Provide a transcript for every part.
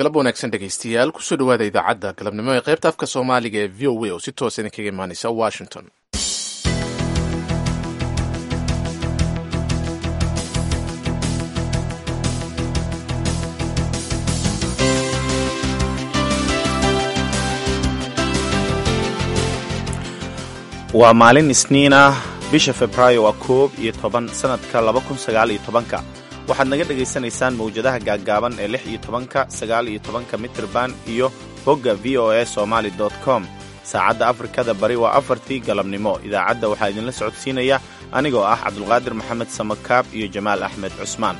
galab wanaagsan dhegaystayaal kusoo dhawaada idaacadda galabnimo ee qaybta afka soomaaliga ee v o a oo si toosa idinkaga imaaneysa washington waa maalin isniin ah bisha februaayo waa koob iyo toban sannadka laba kun sagaal iyo tobanka waxaad naga dhegaysanaysaan mawjadaha gaaggaaban ee lix iyo tobanka sagaal iyo tobanka mitirban iyo bogga v o a somaali com saacadda afrikada bari waa afartii galabnimo idaacadda waxaa idinla socodsiinaya anigoo ah cabdulqaadir maxamed samakaab iyo jamaal axmed cusmaan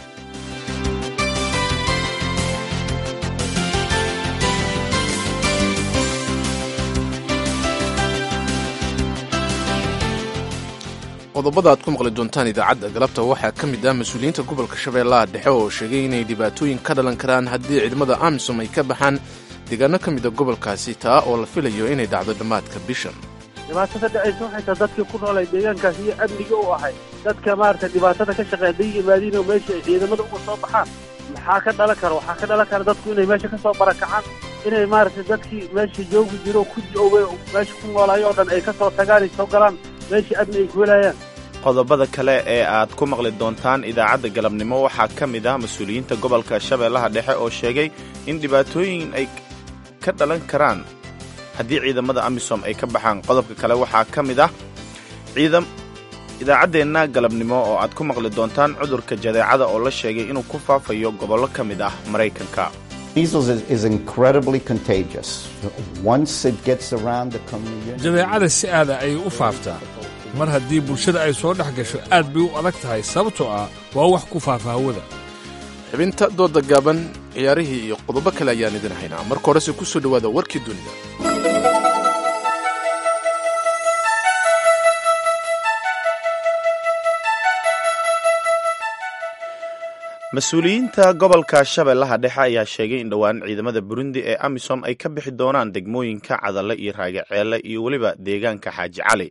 qodobada aad ku maqli doontaan idaacadda galabta waxaa ka mid ah mas-uuliyiinta gobolka shabeellaha dhexe oo sheegay inay dhibaatooyin ka dhalan karaan haddii ciidamada amisom ay ka baxaan deegaano ka mida gobolkaasi taa oo la filayo inay dhacdo dhammaadka bishan dhibaatada dhacaysa waxay tahay dadkii ku noolay deegaankaas iyo amniga u ahay dadka maaragtay dhibaatada ka shaqeeya hadday yimaadiin oo meesha ay ciidamada uga soo baxaan maxaa ka dhalan kara waxaa ka dhalan kara dadku inay meesha ka soo barakacaan inay maaragtay dadkii meesha joogi jiro ku jooga meesha ku noolaayo oo dhan ay ka soo tagaan ay soo galaan meeshii amni ay ku helayaan qodobada kale ee aad ku maqli doontaan idaacadda galabnimo waxaa ka mid ah mas-uuliyiinta gobolka shabeellaha dhexe oo sheegay in dhibaatooyin ay ka dhalan karaan haddii ciidamada amisom ay ka baxaan qodobka kale waxaa ka mid ah ciidam idaacaddeenna galabnimo oo aad ku maqli doontaan cudurka jadeecada oo la sheegay inuu ku faafayo gobollo ka mid ah maraykanka jadeecada si aada ayay u faaftaa mar haddii bulshada ay soo dhex gasho aad bay u adag tahay sababtoo ah waa wax ku faafa hawada xibinta dooda gaaban ciyaarihii iyo qodobo kale ayaan idin haynaa marka horese ku soo dhowaada warkii dunida mas-uuliyiinta gobolka shabeellaha dhexe ayaa sheegay in dhowaan ciidamada burundi ee amisom ay ka bixi doonaan degmooyinka cadalle iyo raagaceelle iyo weliba deegaanka xaaji cali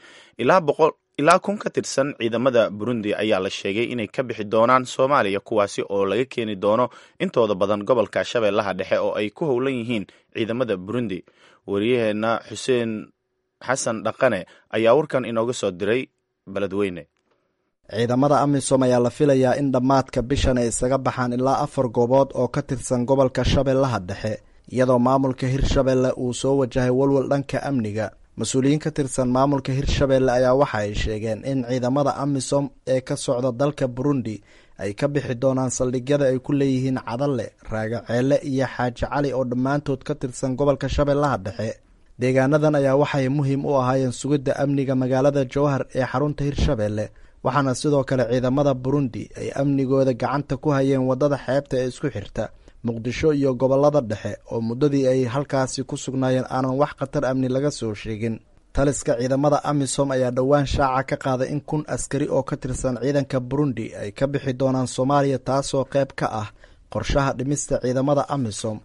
ilaa kun ka tirsan ciidamada burundi ayaa la sheegay inay ka bixi doonaan soomaaliya kuwaasi oo laga keeni doono intooda badan gobolka shabeellaha dhexe oo ay ku howlan yihiin ciidamada burundi wariyaheenna xuseen xasan dhaqane ayaa warkan inooga soo diray beledweyne ciidamada amisom ayaa la filayaa in dhammaadka bishan ay isaga baxaan ilaa afar goobood oo ka tirsan gobolka shabeellaha dhexe iyadoo maamulka hirshabeelle uu soo wajahay walwal dhanka amniga mas-uuliyiin ka tirsan maamulka hirshabeelle ayaa waxa ay sheegeen in ciidamada amisom ee ka socda dalka burundi ay ka bixi doonaan saldhigyada ay ku leeyihiin cadalle raagaceelle iyo xaaji cali oo dhammaantood ka tirsan gobolka shabeellaha dhexe deegaanadan ayaa waxay muhiim u ahaayeen sugidda amniga magaalada jowhar ee xarunta hirshabeelle waxaana sidoo kale ciidamada burundi ay amnigooda gacanta ku hayeen waddada xeebta ee isku xirta muqdisho iyo gobollada dhexe oo muddadii ay halkaasi ku sugnaayeen aanan wax khatar amni laga soo sheegin taliska ciidamada amisom ayaa dhowaan shaaca ka qaaday in kun askari oo ka tirsan ciidanka burundi ay ka bixi doonaan soomaaliya taasoo qayb ka ah qorshaha dhimista ciidamada amisom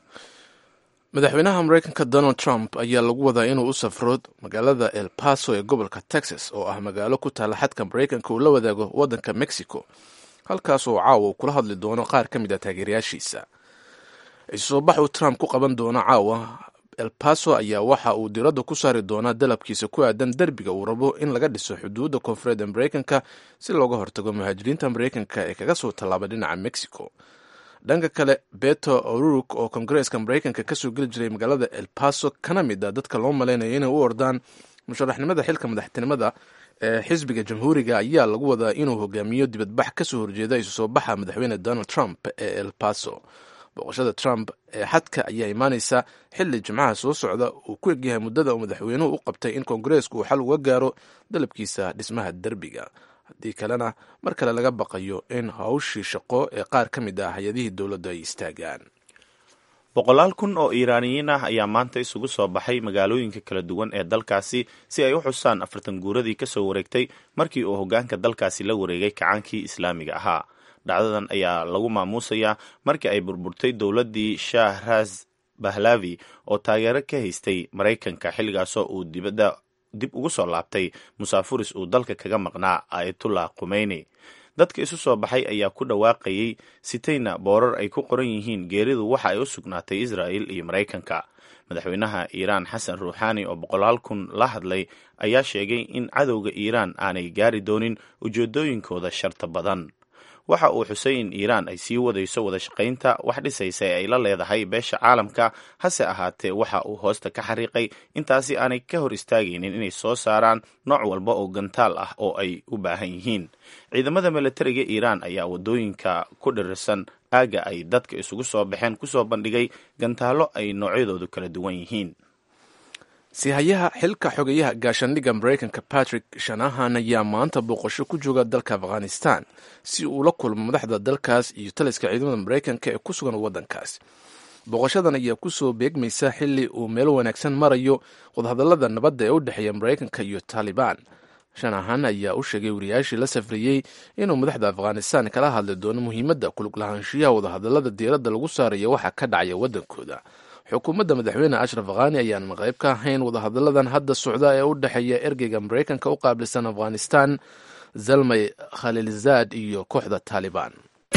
madaxweynaha maraykanka donald trump ayaa lagu wadaa inuu u safro magaalada el paso ee gobolka texas oo ah magaalo ku taalla xadka maraykanka uu la wadaago waddanka mexico halkaas oo caawa uu kula hadli doono qaar ka mid a taageerayaashiisa isusoo bax uu trump ku qaban doono caawa el paso ayaa waxa uu diradda ku saari doonaa dalabkiisa ku aadan derbiga uu rabo in laga dhiso xuduudda koonfureed ee maraykanka si looga hortago muhaajiriinta maraykanka ee kaga soo tallaaba dhinaca mexico dhanka kale beto oruruk oo kongareeska maraykanka kasoo geli jiray magaalada el paso kana mid a dadka loo malaynayo inay u ordaan musharaxnimada xilka madaxtinimada ee xisbiga jamhuuriga ayaa lagu wadaa inuu hogaamiyo dibadbax kasoo horjeeda isu soo baxa madaxweyne donald trump ee el paso booqashada trump ee xadka ayaa imaaneysa xili jimcaha soo socda uu ku egyahay muddada uu madaxweynuhu u qabtay in koongareesku uu xal uga gaaro dalabkiisa dhismaha derbiga haddii kalena mar kale laga baqayo in hawshii shaqo ee qaar ka mid ah hay-adihii dowladdu ay istaagaan boqolaal kun oo iiraaniyiin ah ayaa maanta isugu soo baxay magaalooyinka kala duwan ee dalkaasi si ay u xusaan afartan guuradii ka soo wareegtay markii uu hoggaanka dalkaasi la wareegay kacaankii islaamiga ahaa dhacdadan ayaa lagu maamuusayaa markii ay burburtay dowladdii shahraz bahlavi oo taageero ka haystay maraykanka xilligaasoo uu dibadda dib ugu soo laabtay musaafuris uu dalka kaga maqnaa ayatullah khumeyni dadka isu soo baxay ayaa ku dhawaaqayay sitayna boorar ay ku qoran yihiin geeridu waxa ay u sugnaatay israa'il iyo maraykanka madaxweynaha iiraan xasan ruuxaani oo boqolaal kun la hadlay ayaa sheegay in cadowga iiraan aanay gaari doonin ujeedooyinkooda sharta badan waxa uu xusay in iiraan ay sii wadayso wada shaqaynta wax dhisaysa ee ay la leedahay beesha caalamka hase ahaatee waxa uu hoosta ka xariiqay intaasi aanay ka hor istaagaynin inay soo saaraan nooc walba oo gantaal ah oo ay u baahan yihiin ciidamada milatariga iiraan ayaa wadooyinka ku dhirirsan aagga ay dadka isugu soo baxeen kusoo bandhigay gantaallo ay noocyadoodu kala duwan yihiin sihayaha xilka xogeyaha gaashaandhigga maraykanka patrick shanahan ayaa maanta booqasho ku jooga dalka afghanistan si uu la kulmo madaxda dalkaas iyo taliska ciidamada maraykanka ee ku sugan waddankaas booqashadan ayaa kusoo beegmaysa xili uu meel wanaagsan marayo wadahadallada nabadda ee u dhexeeya maraykanka iyo taalibaan shanahan ayaa u sheegay wariyaashii la safriyey inuu madaxda afghanistan kala hadli doono muhiimadda kulug lahaanshiyaha wadahadallada diiradda lagu saarayo waxa ka dhacaya waddankooda xukuumadda madaxweyne ashraf khani ayaanan qayb ka ahayn wadahadalladan hadda socda ee u dhexeeya ergeyga maraykanka u qaabilsan afghanistan zalmay khaliilzaad iyo kooxda taalibaan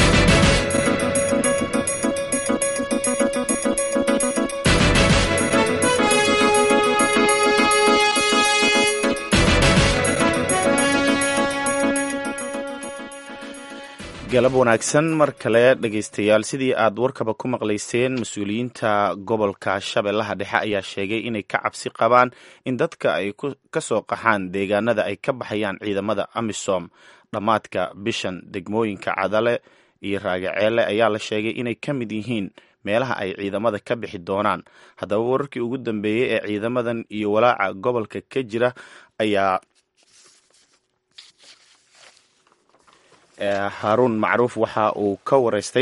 galab wanaagsan mar kale dhegaystayaal sidii aad warkaba ku maqlayseen mas-uuliyiinta gobolka shabeellaha dhexe ayaa sheegay inay ka cabsi qabaan in dadka ay ka soo qaxaan deegaanada ay ka baxayaan ciidamada amisom dhammaadka bishan degmooyinka cadale iyo raagaceele ayaa la sheegay inay ka mid yihiin meelaha ay ciidamada ka bixi doonaan haddaba wararkii ugu dambeeyey ee ciidamadan iyo walaaca gobolka ka jira ayaa haruun macruuf waxa uu ka wareystay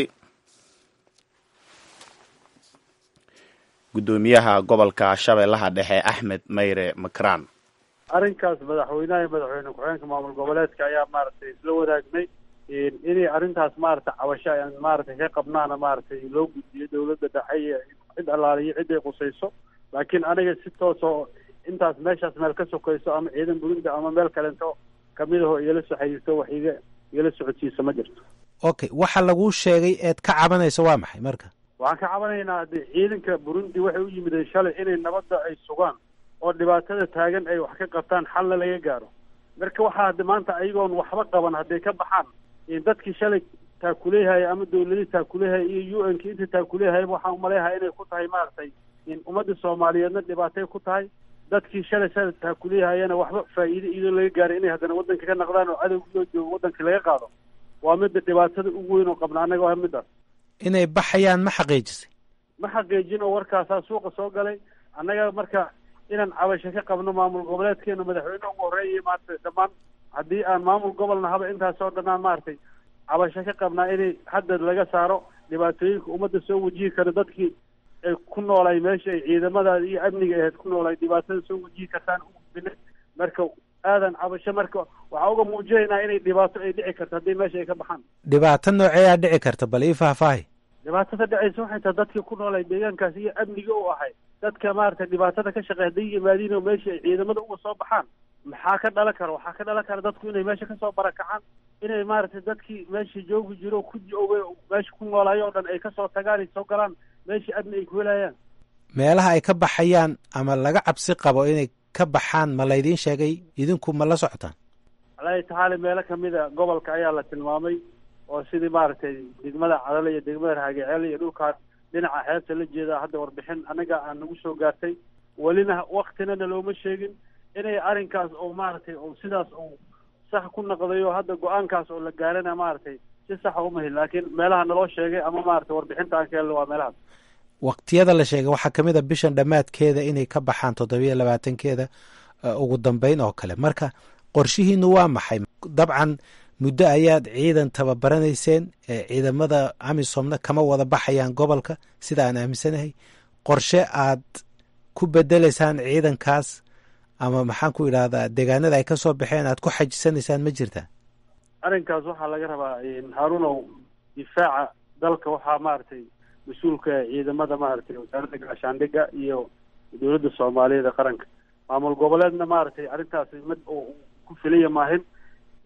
guddoomiyaha gobolka shabeellaha dhexe axmed mayre makraan arrinkaas madaxweynaha iyo madaxweyne ku-xigeenka maamul goboleedka ayaa maaragtay isla wadaagnay inay arrintaas maaragtay cabasho aan maaragtay ka qabnaana maaragtay loo gudbiyo dawladda dhexe iyo cid allaaliyo cid ay qusayso laakiin aniga si toosoo intaas meeshaas meel ka sokayso ama ciidan burundi ama meel kalento kamid aho igala soo xiriirto wax iga igala socodsiisa ma jirto okay waxa laguu sheegay eed ka cabanayso waa maxay marka waxaan ka cabanaynaa de ciidanka burundi waxay u yimideen shalay inay nabadda ay sugaan oo dhibaatada taagan ay wax ka qabtaan xalna laga gaaro marka waxaa hade maanta ayagoon waxba qaban hadday ka baxaan dadkii shalay taakuleehaya ama dawladii taakuleehaya iyo u n ki inta taakuleehayaba waxaan umaleeyahaa inay ku tahay maaragtay ummadda soomaaliyeedna dhibaatay ku tahay dadkii shalay shalay taakuleehayana waxba faa'iide iyadoo laga gaaray inay haddana waddanka ka naqdaan oo cadowgi loo joogo waddanka laga qaado waa midda dhibaatada ugu weyn oo qabna annaga waa middaas inay baxayaan ma xaqiijisay ma xaqiijin oo warkaasaa suuqa soo galay annaga marka inaan cabasho ka qabno maamul goboleedkeena madaxweyne ugu horreeyay maaragtay dhammaan haddii aan maamul gobolna haba intaasoo dhanaan maaragtay cabasho ka qabnaa inay hadda laga saaro dhibaatooyinka ummadda soo wajihi kara dadkii ay ku noolay meesha ay ciidamadaada iyo amniga ahayd ku noolay dhibaatada soo wajihi kartaan ugudbina marka aadan cabasho marka waxaa uga muujinaynaa inay dhibaato ay dhici karto haddii meesha ay ka baxaan dhibaato nooceeyaa dhici karta bal ii faahfaahi dhibaatada dhacaysa waxay tahay dadkii ku noolay deegaankaas iyo amniga u ahay dadka maaragtay dhibaatada ka shaqeey hadday yimaadiin oo meesha ay ciidamada uga soo baxaan maxaa ka dhalan kara waxaa ka dhalan kara dadku inay meesha kasoo barakacaan inay maaragtay dadkii meesha joogi jiro ku joogay meesha ku noolaayo o dhan ay kasoo tagaan ay soo galaan meesha amni ay ku helayaan meelaha ay ka baxayaan ama laga cabsi qabo inay ka baxaan ma laydiin sheegay idinku ma la socotaan alaahi tacaala meelo kamida gobolka ayaa la tilmaamay oo sidii maaragtay degmada cadale iyo degmada raagaceel iyo dhulkaan dhinaca xeebta la jeeda hadda warbixin anaga aan nagu soo gaartay welina waktinana looma sheegin inay arrinkaas oo maaragtay oo sidaas uu sax ku naqday oo hadda go-aankaas oo la gaarana maaragtay si saxa uma helin laakiin meelaha naloo sheegay ama maaragtay warbixinta aan ka helno waa meelahaas waqtiyada la sheegay waxaa ka mid a bishan dhammaadkeeda inay ka baxaan toddobiyo labaatankeeda ugu dambeyn oo kale marka qorshihiinu waa maxay dabcan muddo ayaad ciidan tababaranayseen ciidamada amisomna kama wada baxayaan gobolka sida aan aaminsanahay qorshe aad ku bedeleysaan ciidankaas ama maxaan ku idhahdaa deegaanada ay ka soo baxeen aad ku xajisanaysaan ma jirtaa arrinkaas waxaa laga rabaa haarunow difaaca dalka waxaa maaragtay mas-uulka ciidamada maaragtay wasaaradda gaashaandhigga iyo dowladda soomaaliyeed ee qaranka maamul goboleedna maaragtay arrintaasi mid oo ku filaya maahin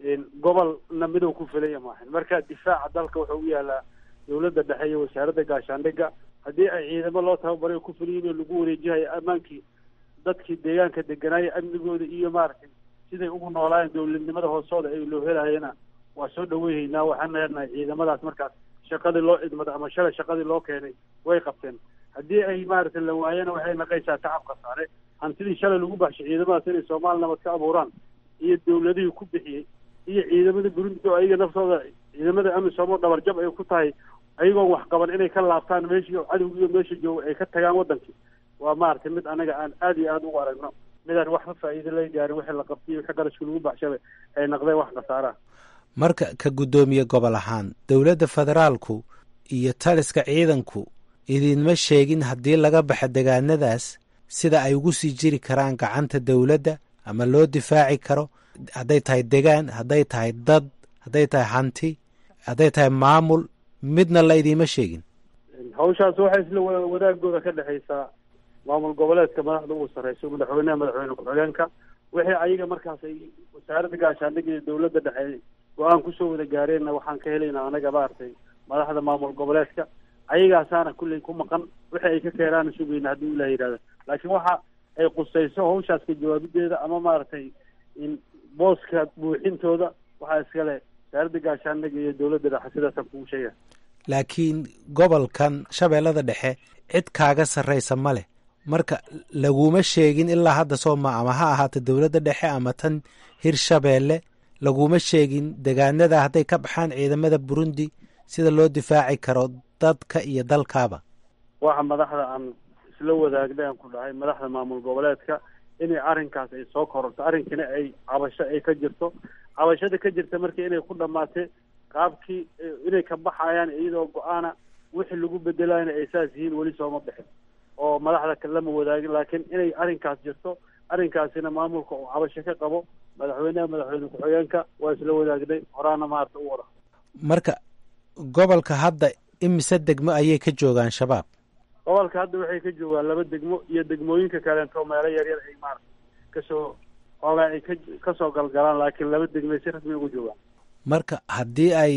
gobolna midow ku filaya maahan marka difaaca dalka wuxuu u yaalaa dawladda dhexe iyo wasaaradda gaashaandhigga haddii ay ciidamo loo tababaray ku filiyin oo lagu wareejihayo ammaankii dadkii deegaanka deganaaya amnigooda iyo maaragtay siday ugu noolaayeen dowladnimada hoosooda ay loo helayana waa soo dhaweyhaynaa waxaan leenahay ciidamadaas markaas shaqadii loo idmada ama shalay shaqadii loo keenay way qabteen haddii ay maaragtay la waayana waxay naqaysaa tacabka saare hantidii shalay lagu baxshay ciidamadaas inay soomaali nabad ka abuuraan iyo dawladihii ku bixiyey iyo ciidamada burundi oo ayaga naftooda ciidamada amisom oo dhabarjab ay ku tahay ayagoon wax qaban inay ka laabtaan meeshii cadowgiiyo meesha jooga ay ka tagaan wadankii waa maaragtay mid anaga aan aad iyo aada ugu aragno midaan waxba faa'iido laga gaarin wixii la qabtay wixii qarashka lagu baxshaba ay naqdeen wax khasaaraha marka ka guddoomiye gobol ahaan dowladda federaalku iyo taliska ciidanku idinma sheegin haddii laga baxa degaanadaas sida ay ugu sii jiri karaan gacanta dowladda ama loo difaaci karo hadday tahay degaan hadday tahay dad hadday tahay hanti hadday tahay maamul midna la idiima sheegin hawshaas waxay isla wadaagooda ka dhexaysaa maamul goboleedka madaxda ugu sarreyso madaxweyneha madaxweyne ku-xigeenka wixii ayaga markaas ay wasaaradda gaashaandhigga iyo dawladda dhexe go-aan kusoo wada gaareenna waxaan ka helaynaa anaga maaragtay madaxda maamul goboleedka ayagaasaana kulley ku maqan wixii ay ka keenaana sugayna haddii ilah yidhahda laakiin waxa ay qusayso hawshaas ka jawaabideeda ama maaragtay in booska buuxintooda waxaa iskale wasaaradda gaashaandhigga iyo dawladda dhexe sidaasaan kugu sheega laakiin gobolkan shabeellada dhexe cid kaaga sarraysa ma leh marka laguma sheegin ilaa hadda sooma ama ha ahaata dowladda dhexe ama tan hirshabeelle laguma sheegin degaanada hadday ka baxaan ciidamada burundi sida loo difaaci karo dadka iyo dalkaaba waxa madaxda aan isla wadaagnay aan ku dhahay madaxda maamul goboleedka inay arrinkaas ay soo kororto arrinkana ay cabasho ay ka jirto cabashada ka jirta marka inay ku dhamaatay qaabkii inay ka baxayaan iyadoo go-aana wixii lagu bedelayna ay saas yihiin weli sooma bixin oo madaxda lama wadaagin laakiin inay arrinkaas jirto arrinkaasina maamulka uu cabasho ka qabo madaxweyneha madaxweyne ku-xigeenka waa isla wadaagnay horaana maarata u wada marka gobolka hadda imise degmo ayay ka joogaan shabaab gobolka hadda waxay ka joogaan laba degmo iyo degmooyinka kaleento meelo yaryar ay maarata kasoo xoogaa ay ka kasoo galgalaan laakiin laba degmay si rasmi ugu joogaan marka haddii ay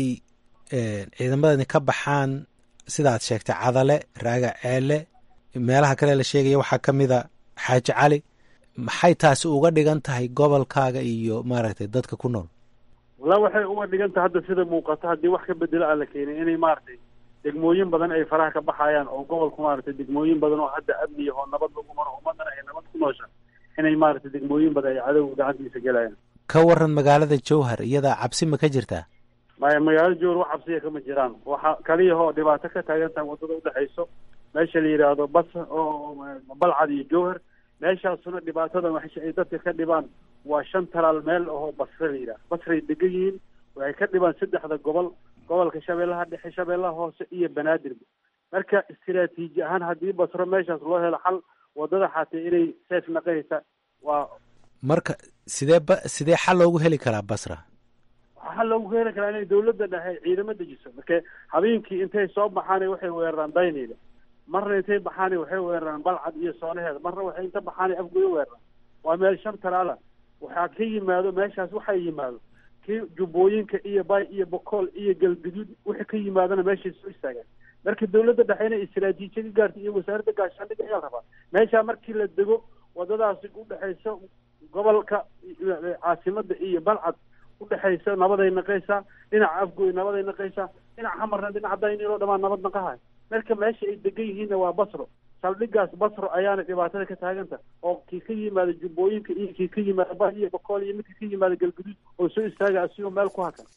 ciidamadani ka baxaan sidaad sheegtay cadale raaga ceele meelaha kale la sheegaya waxaa ka mid a xaaji cali maxay taasi uga dhigan tahay gobolkaaga iyo maaragtay dadka ku nool walla waxay uga dhigan tahay hadda sida muuqato haddii wax ka bedelo aan la keenin inay maaragtay degmooyin badan ay faraha ka baxayaan oo gobolku maaragtay degmooyin badan oo hadda amniya oo nabad lagu maro ummadana ay nabad ku noosha inay maaragtay degmooyin badan ay cadowga gacantiisa gelayaan ka waran magaalada jowhar iyadaa cabsi ma ka jirtaa maya magaalada jowhar wax cabsiya kama jiraan waxa kaliyahoo dhibaato ka taagan tahay waddada udhexayso meesha la yidhaahdo bas oo balcad iyo jowhar meeshaasuna dhibaatada waxay ay dadka ka dhibaan waa shan talaal meel oo basre la yidhaha basray degan yihiin waxay ka dhibaan saddexda gobol gobolka shabeellaha dhexe shabeellaha hoose iyo banaadirba marka istiraatiiji ahaan haddii basro meeshaas loo helo xal waddada xaatee inay seef naqaysa waa marka sidee ba sidee xal loogu heli karaa basra waxaa loogu heli karaa inay dawladda dhexe ciidamo dejiso marka habeenkii intay soo baxaana waxay weeraraan daynayda marna intay baxaana waxay weeraraan balcad iyo soonaheeda marna waxay inta baxaana afguyo weeraraan waa meel shan talaala waxaa ka yimaado meeshaas waxaa yimaado kii jubbooyinka iyo bay iyo bokool iyo galguduud wixii ka yimaadona meeshay soo istaagaan marka dawladda dhexe inay istiraatiijiya ka gaarta iyo wasaaradda gaashaandhigga ayaa la rabaa meeshaa markii la dego waddadaasi udhexayso gobolka caasimada iyo balcad udhexaysa nabaday naqaysaa dhinaca afgoy nabaday naqaysaa dhinaca hamarna dhinaca daynilo dhamaan nabad naqahay marka meesha ay degan yihiinna waa basro saldhigaas basro ayaana dhibaatada ka taaganta oo kii ka yimaada jubbooyinka iyo kii ka yimaada ba iyo bokool iyo midka ka yimaada galguduud oo soo istaaga asigoo meel ku hakan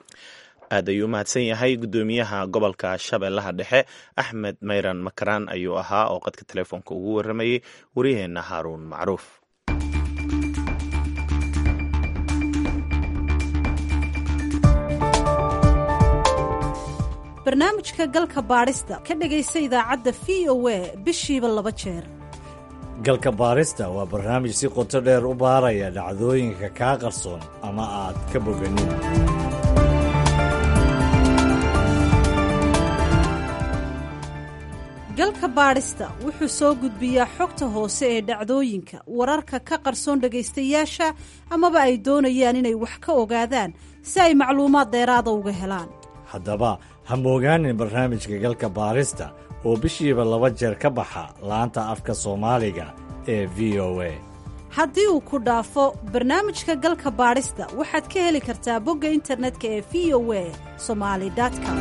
aad ayuu umahadsan yahay guddoomiyaha gobolka shabeellaha dhexe axmed mayran makaraan ayuu ahaa oo qadka telefoonka ugu waramayey waryaheena haaruun macruuf barnaamijka galka baadhista ka dhegaysa idaacadda v o a bishiiba laba jeer galka baadhista waa barnaamij si qoto dheer u baaraya dhacdooyinka kaa qarsoon ama aad ka boganin galka baadhista wuxuu soo gudbiyaa xogta hoose ee dhacdooyinka wararka ka qarsoon dhegaystayaasha amaba ay doonayaan inay wax ka ogaadaan si ay macluumaad dheeraada uga helaan haddaba ha moogaanin barnaamijka galka baarista oo bishiiba laba jeer ka baxa laanta afka soomaaliga ee v o a haddii uu ku dhaafo barnaamijka galka baadhista waxaad ka heli kartaa bogga internetka ee v o a somali com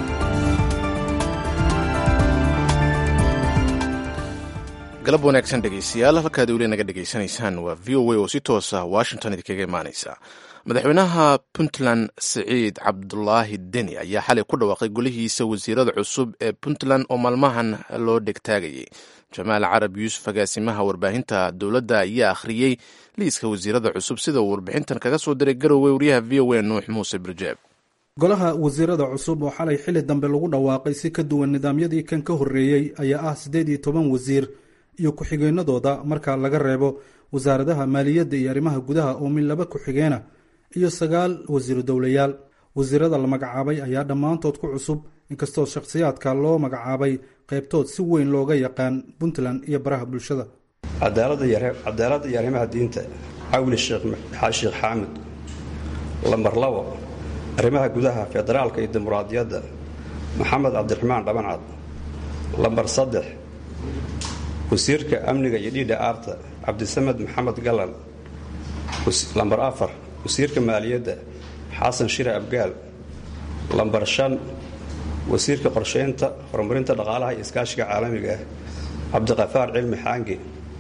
galab wanaagsan dhegaystayaal halkaad weli naga dhegaysanaysaan waa v o a oo si toosa washington idinkaga imaanaysa madaxweynaha puntland siciid cabdulaahi deni ayaa xalay ku dhawaaqay golihiisa wasiirada cusub ee puntland oo maalmahan loo dhegtaagayay jamaal carab yuusuf agaasimaha warbaahinta dowladda ayaa akhriyey liiska wasiirada cusub sida uu warbixintan kaga soo diray garowe wariyaha v o a nuux muuse birjeeb golaha wasiirada cusub oo xalay xili dambe lagu dhawaaqay si ka duwan nidaamyadii kan ka horreeyey ayaa ah siddeed iyo toban wasiir iyo ku-xigeenadooda marka laga reebo wasaaradaha maaliyadda iyo arrimaha gudaha oo min laba ku-xigeena iyo sagaal wasiiru dowlayaal wasiirada la magacaabay ayaa dhammaantood ku cusub inkastoo shakhsiyaadka loo magacaabay qaybtood si weyn looga yaqaan puntland iyo baraha bulshada cadaaladda iyo arrimaha diinta cawli sheekh xaamud lambar labo arrimaha gudaha federaalka iyo dimuqraadiyadda maxamed cabdiraxmaan dhabancad lambar saddex wasiirka amniga iyo dhiidha aarta cabdisamed maxamed galan lambar afar wasiirka maaliyadda xasan shire abgaal lambar shan wasiirka qorshaynta horumarinta dhaqaalaha iyo iskaashiga caalamiga ah cabdiqafaar cilmi xaangi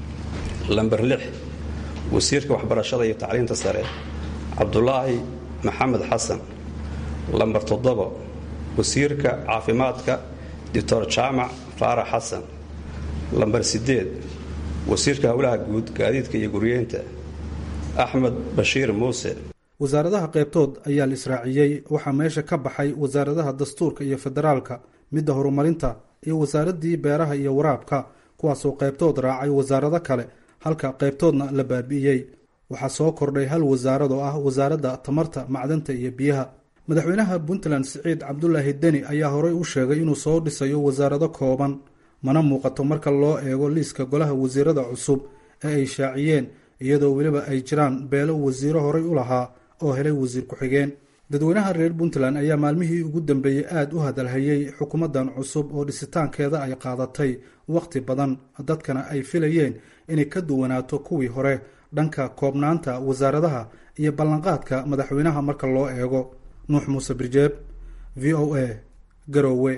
lambar lix wasiirka waxbarashada iyo tacliinta sare cabdulaahi maxamed xasan lambar toddobo wasiirka caafimaadka doctor jaamac faarax xasan lambar siddeed wasiirka howlaha guud gaadiidka iyo guryeynta axmed bashiir muuse wasaaradaha qaybtood ayaa la israaciyey waxaa meesha ka baxay wasaaradaha dastuurka iyo federaalka midda horumarinta iyo wasaaraddii beeraha iyo waraabka kuwaasoo qaybtood raacay wasaarado kale halka qaybtoodna la baabi'iyey waxaa soo kordhay hal wasaarad oo ah wasaaradda tamarta macdanta iyo biyaha madaxweynaha puntland siciid cabdulaahi deni ayaa horey u sheegay inuu soo dhisayo wasaarado kooban mana muuqato marka loo eego liiska golaha wasiirada cusub ee ay shaaciyeen iyadoo weliba ay jiraan beelo wasiiro horey u lahaa oo helay wasiir ku-xigeen dadweynaha reer puntland ayaa maalmihii ugu dambeeyey aada u hadalhayey xukuumaddan cusub oo dhisitaankeeda ay qaadatay wakhti badan dadkana ay filayeen inay ka duwanaato kuwii hore dhanka koobnaanta wasaaradaha iyo ballanqaadka madaxweynaha marka loo eego nuux muuse birjeeb v o a garowe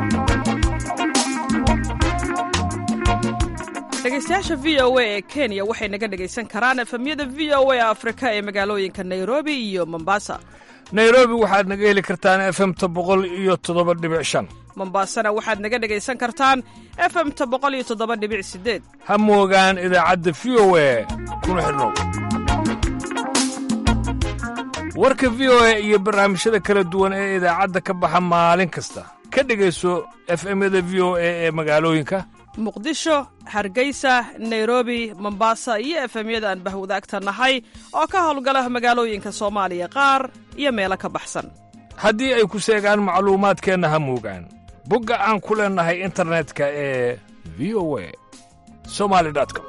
dhegeystayaasha v o a ee kenya waxay naga dhegaysan karaan efemyada v o a afrika ee magaalooyinka nairobi iyo mombasa nairobi waxaad naga heli kartaan efemta boqol iyo toddoba dhibic shan mombasana waxaad naga dhegaysan kartaan efemta boqol iyo toddoba dhibic sideed ha moogaan idaacadda v o a kuna xidhnow warka v o a iyo barnaamijyada kala duwan ee idaacadda ka baxa maalin kasta ka dhegayso efemyada v o a ee magaalooyinka muqdisho hargeysa nairobi mombasa iyo efemyada aan bahwadaagta nahay oo ka howlgala magaalooyinka soomaaliya qaar iyo meelo ka baxsan haddii ay ku seegaan macluumaadkeenna ha moogaan bogga aan ku leennahay internetka ee v o a somali com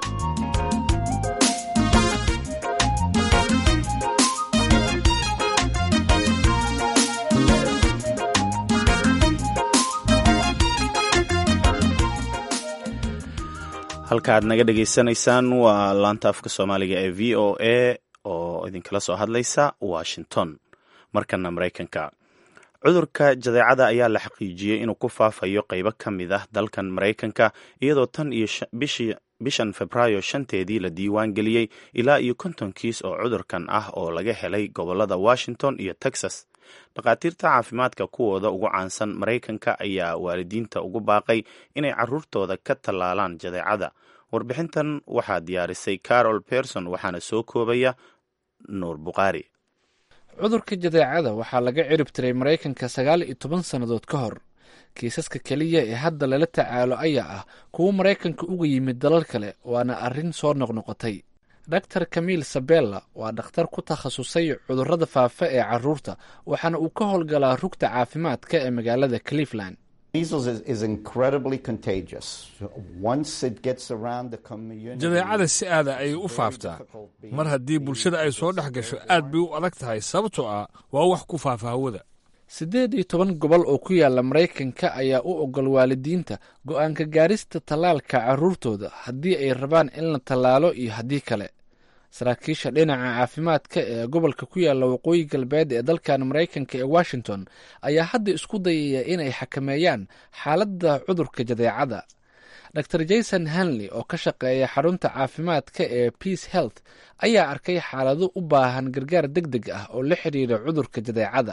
halka aad naga dhegaysanaysaan waa laanta afka soomaaliga ee v o a oo idinkala soo hadlaysa washington markana maraykanka cudurka jadeecada ayaa la xaqiijiyey inuu ku faafayo qeybo ka mid ah dalkan maraykanka iyadoo tan iyo bishan febraayo shanteedii la diiwaan geliyey ilaa iyo konton kiis oo cudurkan ah oo laga helay gobolada washington iyo texas dhakhaatiirta caafimaadka kuwooda ugu caansan maraykanka ayaa waalidiinta ugu baaqay inay caruurtooda ka tallaalaan jadeecada warbixintan waxaa diyaarisay carol berson waxaana soo koobaya nuur bukhaari cudurka jadeecada waxaa laga cirib tiray maraykanka sagaal iyo toban sannadood ka hor kiisaska keliya ee hadda lala tacaalo ayaa ah kuwo maraykanka uga yimid dalal kale waana arrin soo noqnoqotay dor camil sabella waa dhakhtar ku takhasusay cudurrada faafa ee caruurta waxaana uu ka howlgalaa rugta caafimaadka ee magaalada cleveland jadeecada si aada ayay u faaftaa mar haddii bulshada ay soo dhex gasho aad bay u adag tahay sababtoo ah waa wax ku faafa hawada siddeed iyo toban gobol oo ku yaala maraykanka ayaa u ogol waalidiinta go'aanka gaarista tallaalka carruurtooda haddii ay rabaan in la tallaalo iyo haddii kale saraakiisha dhinaca caafimaadka ee gobolka ku yaala waqooyi galbeed ee dalkan maraykanka ee washington ayaa hadda isku dayaya inay xakameeyaan xaaladda cudurka jadeecada dor jason hanley oo ka shaqeeya xarunta caafimaadka ee peace health ayaa arkay xaalado u baahan gargaar deg deg ah oo la xidhiira cudurka jadeecada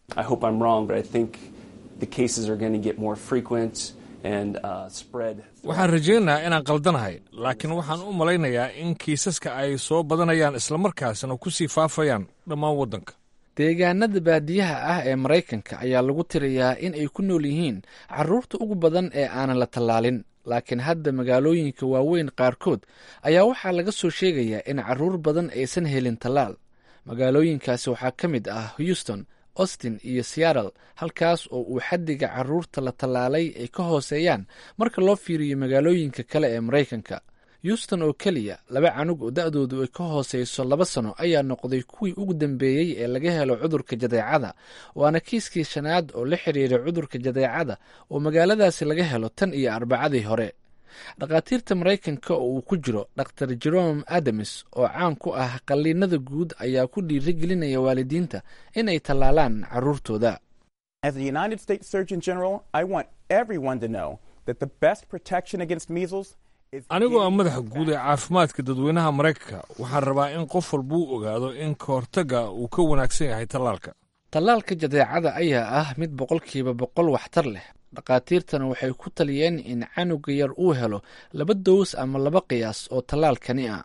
waxaan rajaynayaa inaan qaldanahay laakiin waxaan u malaynayaa in kiisaska ay soo badanayaan islamarkaasna ku sii faafayaan dhammaan waddanka deegaanada baadiyaha ah ee maraykanka ayaa lagu tirayaa in ay ku nool yihiin carruurta ugu badan ee aanan la tallaalin laakiin hadda magaalooyinka waaweyn qaarkood ayaa waxaa laga soo sheegayaa in carruur badan aysan helin tallaal magaalooyinkaasi waxaa ka mid ah houston austin iyo seattle halkaas oo uu xaddiga carruurta la tallaalay ay ka hooseeyaan marka loo fiiriyo magaalooyinka kale ee maraykanka houston oo keliya laba canug oo da-doodu ay ka hooseyso laba sano ayaa noqday kuwii ugu dambeeyey ee laga helo cudurka jadeecada waana kiiskii shanaad oo la xidhiiray cudurka jadeecada oo magaaladaasi laga helo tan iyo arbacadii hore dhakhaatiirta maraykanka oo uu ku jiro dor jerome adams oo caan ku ah qalliinada guud ayaa ku dhiirigelinaya waalidiinta in ay tallaalaan carruurtooda anigoo ah madaxa guud ee caafimaadka dadweynaha maraykanka waxaan rabaa in qof walbuu ogaado in ka hortagga uu ka wanaagsan yahay tallaalka tallaalka jadeecada ayaa ah mid boqolkiiba boqol waxtar leh dhakhaatiirtana waxay ku taliyeen in canuga yar uu helo laba dows ama laba qiyaas oo tallaalkani ah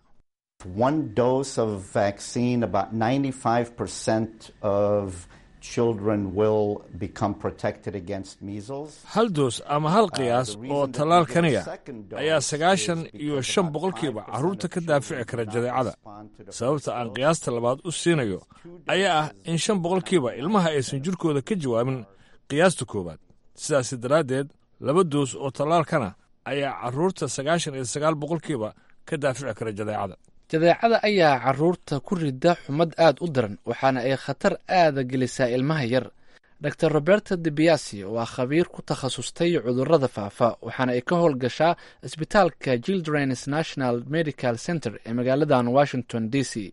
hal doos ama hal qiyaas oo tallaalkaniya ayaa sagaashan iyo shan boqolkiiba carruurta ka daafici kara jadeecada sababta aan qiyaasta labaad u siinayo ayaa ah in shan boqolkiiba ilmaha aysan jirkooda ka jawaabin qiyaasta koowaad sidaas daraaddeed laba doos oo tallaalkana ayaa carruurta sagaashan iyo sagaal boqolkiiba ka daafici kara jadeecada jadeecada ayaa carruurta ku rida xumad aad u daran waxaana ay khatar aada gelisaa ilmaha yar dor roberta debiasi waa khabiir ku takhasustay cudurrada faafa waxaana ay ka howlgashaa isbitaalka childrens national medical center ee magaaladan washington d c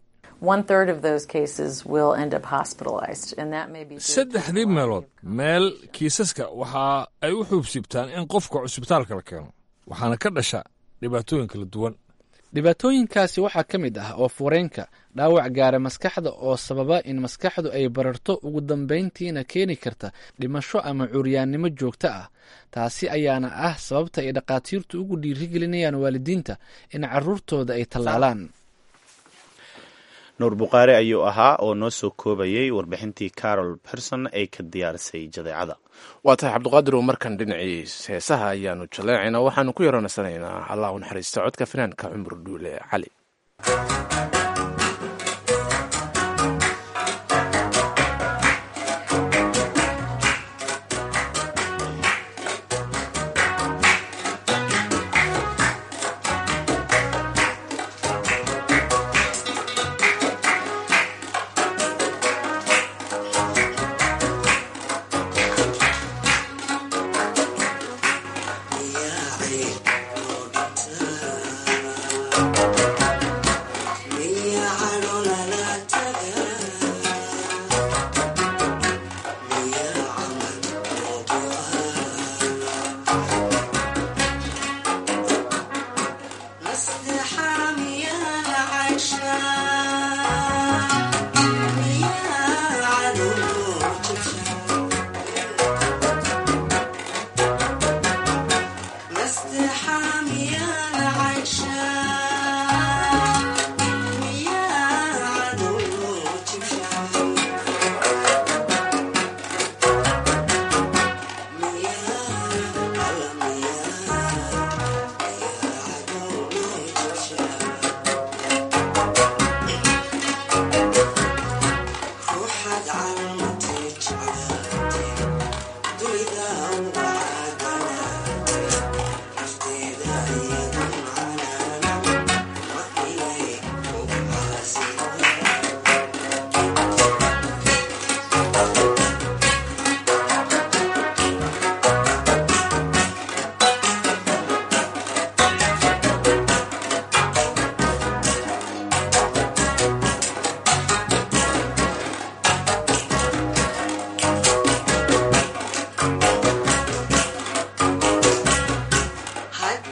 saddexdii meelood meel kiisaska waxa ay u xuubsiibtaan in qofka cusbitaalka la keeno waxaana ka dhasha dhibaatooyin kala duwan dhibaatooyinkaasi waxaa ka mid ah oo fureenka dhaawac gaara maskaxda oo sababa in maskaxdu ay bararto ugu dambayntiina keeni karta dhimasho ama curyaannimo joogto ah taasi ayaana ah sababta ay dhakhaatiirtu ugu dhiirigelinayaan waalidiinta in carruurtooda ay tallaalaan nuur bukhaari ayuu ahaa oo noo soo koobayay warbixintii carol berson ay ka diyaarisay jadeecada waa tahay cabdiqaadir oo markan dhinaciis heesaha ayaanu jaleecaynaa waxaanu ku yaroonasanaynaa allah u naxariista codka fanaanka cumar dhuule cali Yeah.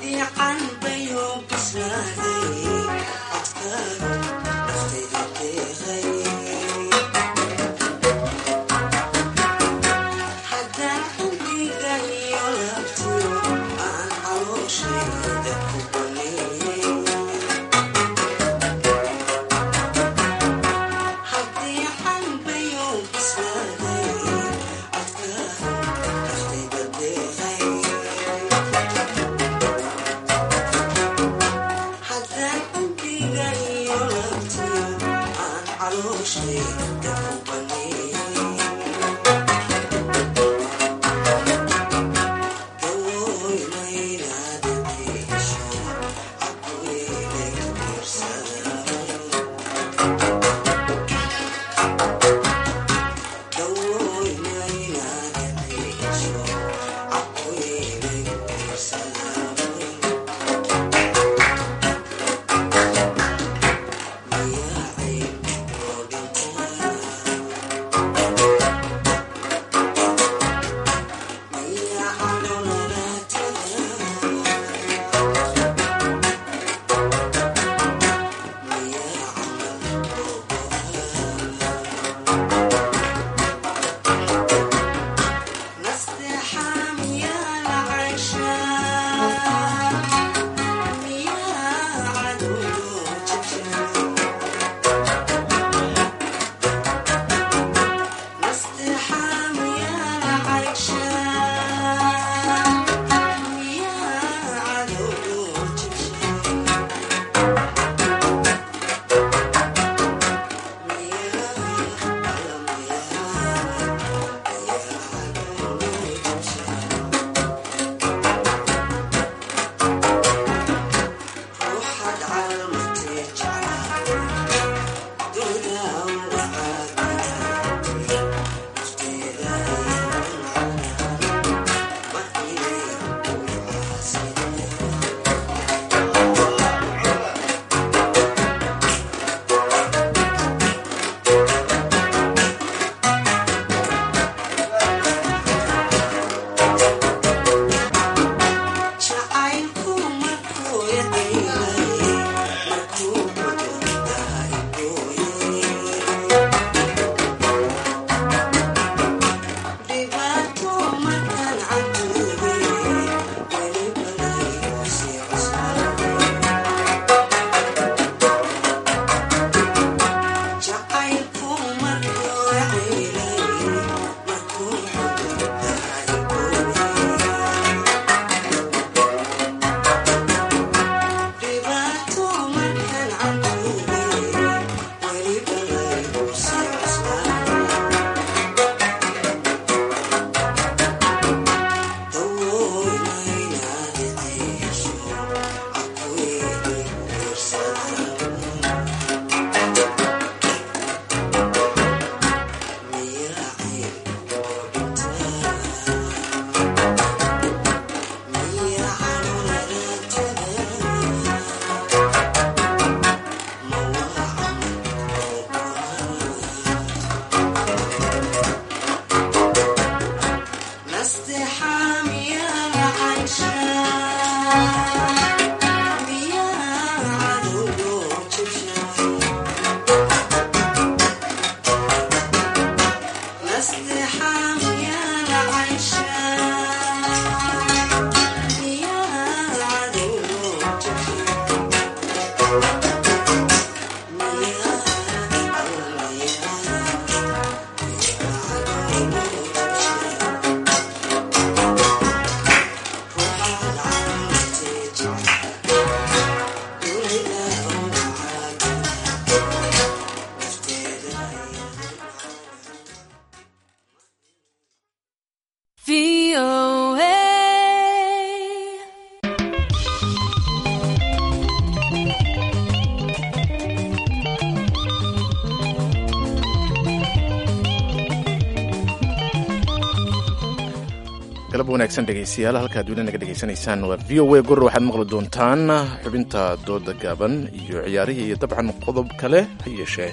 galab wanaagsan dhegaystayaal halkaad weli naga dhegaysanaysaan waa v o a gor waxaad maqli doontaan xubinta dooda gaaban iyo ciyaarihii iyo dabcan qodob kale ha yeeshee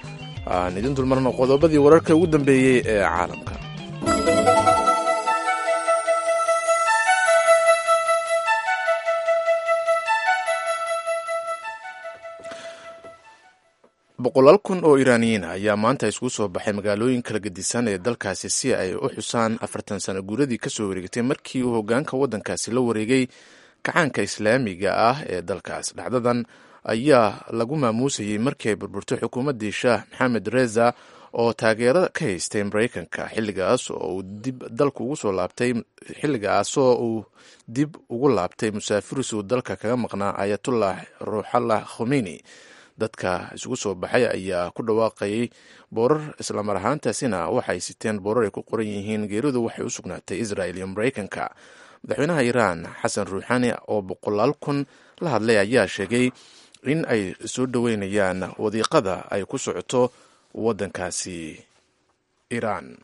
aan idin dulmarno qodobadii wararka ugu dambeeyey ee caalamka boqolaal kun oo iraaniyiin ayaa maanta iskugu soo baxay magaalooyin kala gedisan ee dalkaasi si ay u xusaan afartan sano guuradii kasoo wareegtay markii uu hogaanka waddankaasi la wareegay kacaanka islaamiga ah ee dalkaas dhacdadan ayaa lagu maamuusayey markii ay burburtay xukuumaddii shaah maxamed reza oo taageero ka haystay maraykanka xilligaas oo uu dib dalku ugu soo laabtay xilligaasoo uu dib ugu laabtay musaafiris uu dalka kaga maqnaa ayatullah ruuxallah khomeini dadka isugu soo baxay ayaa ku dhawaaqayay boorar islamar ahaantaasina waxay siteen boorar ay ku qoran yihiin geeridu waxay u sugnaatay israel iyo maraykanka madaxweynaha iiraan xasan ruuxani oo boqolaal kun la hadlay ayaa sheegay in ay soo dhoweynayaan wadiiqada ay ku socoto waddankaasi iiraan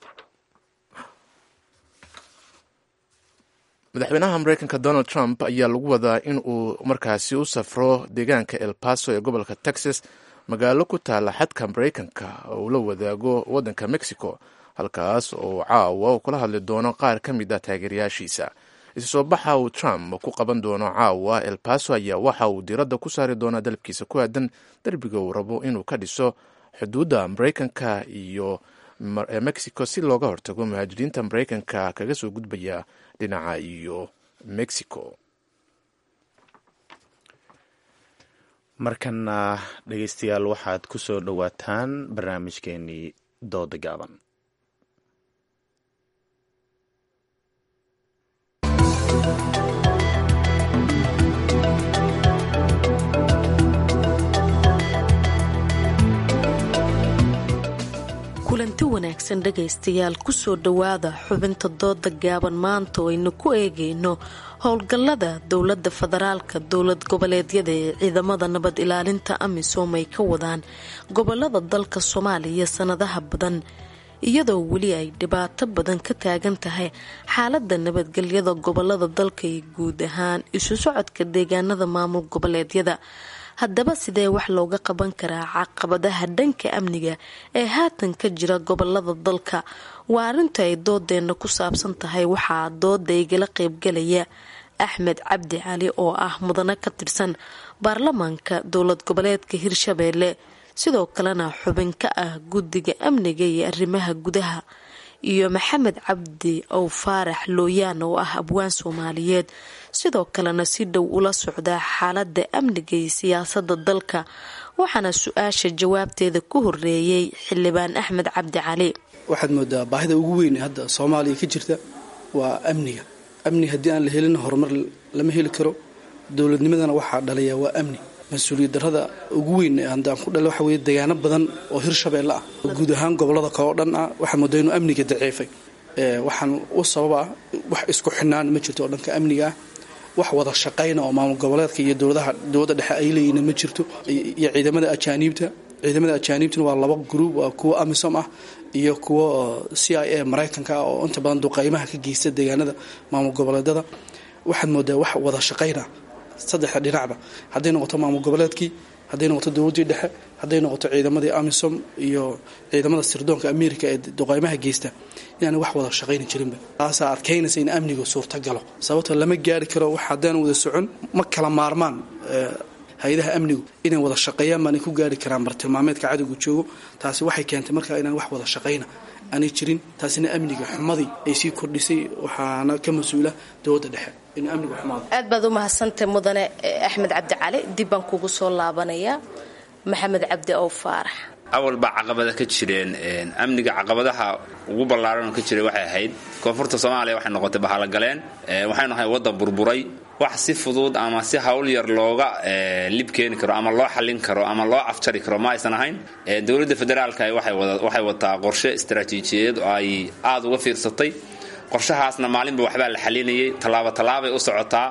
madaxweynaha mareykanka donald trump ayaa lagu wadaa in uu markaasi u safro deegaanka el paso ee gobolka texas magaalo ku taala xadka mareykanka uu la wadaago waddanka mexico halkaas oo caawa uu kula hadli doono qaar ka mid ah taageerayaashiisa isu soo baxa uu trump ku qaban doono caawa el paso ayaa waxa uu diiradda ku saari doonaa dalabkiisa ku aadan derbiga uu rabo inuu ka dhiso xuduudda mareykanka iyo mexico si looga hortago muhaajiriinta mareykanka kaga soo gudbaya dhinaca iyo mexico markana dhegeystayaal waxaad ku soo dhowaataan barnaamijkeenii dooda gaaban kulanti wanaagsan dhegaystayaal kusoo dhowaada xubinta dooda gaaban maanta oo aynu ku eegayno howlgallada dowladda federaalka dowlad goboleedyada ee ciidamada nabad ilaalinta amisom ay ka wadaan gobolada dalka soomaaliya sanadaha badan iyadoo weli ay dhibaato badan ka taagan tahay xaalada nabadgelyada gobolada dalka iyo guud ahaan isu socodka deegaanada maamul goboleedyada haddaba sidee wax looga qaban karaa caqabadaha dhanka amniga ee haatan ka jira gobolada dalka waa arrinta ay doodeena ku saabsan tahay waxaa dooda igala qeybgalaya axmed cabdi cali oo ah mudane ka tirsan baarlamaanka dowlad goboleedka hirshabeelle sidoo kalena xubin ka ah guddiga amniga iyo arrimaha gudaha iyo maxamed cabdi ow faarax looyaan oo ah abwaan soomaaliyeed sidoo kalena si dhow ula socdaa xaalada amniga iyo siyaasada dalka waxaana su-aasha jawaabteeda ku horeeyey xildhibaan axmed cabdi cali waxaad moodaa baahida ugu weyn ee hadda soomaaliya ka jirta waa amniga amni haddii aan la helin horumar lama heli karo dowladnimadana waxaa dhalaya waa amni mas-uuliyad darada ugu weyn haddaan ku dhale waxa weye deegaano badan oo hirshabeelle ah guud ahaan gobolada kale oo dhan ah waxaa moodaa inuu amniga daciifay waxaan u sababa wax isku xinaan ma jirto oo dhanka amniga ah wax wada shaqayna oo maamul goboleedka iyo dowladaha dowladda dhexe ay leeyihiin ma jirto iyo ciidamada ajaaniibta ciidamada ajaaniibtuna waa laba gruub waa kuwa amisom ah iyo kuwa c i a maraykanka ah oo inta badan duqaymaha ka geysta deegaanada maamul goboleedada waxaad moodaa wax wada shaqayna saddexda dhinacba hadday noqoto maamul goboleedkii hadday noqoto dowladdii dhexe hadday noqoto ciidamadii amisom iyo ciidamada sirdoonka america ee duqaymaha geysta inaana wax wada shaqayni jirinba taasaa adkaynaysa in amnigu suurtagalo sababtoo lama gaari karo wax haddaan wada socon ma kala maarmaan hay-adaha amnigu inay wada shaqeeyaan baanay ku gaari karaan bartilmaameedka cadowga joogo taasi waxay keentay markaa inaan wax wada shaqayna aanay jirin taasina amniga xumadii ay sii kordhisay waxaana ka mas-uula dowladda dhexe inuu amnigu xumaado aad baad u mahadsantahay mudane axmed cabdi cali dib baan kugu soo laabanayaa maxamed cabdi ow faarax awal baa caqabada ka jireen amniga caqabadaha ugu ballaaran oo ka jiray waxay ahayd koonfurta soomaaliya waxay noqotay bahalogaleen waxaynu ahay waddan burburay wax si fudud ama si hawl yar looga lib keeni karo ama loo xallin karo ama loo afjari karo ma aysan ahayn dowladda federaalka waxay wataa qorshe istaraatiijiyadeed oo ay aada uga fiirsatay qorshahaasna maalinba waxbaa la xalinayay tallaabo tallaabay u socotaa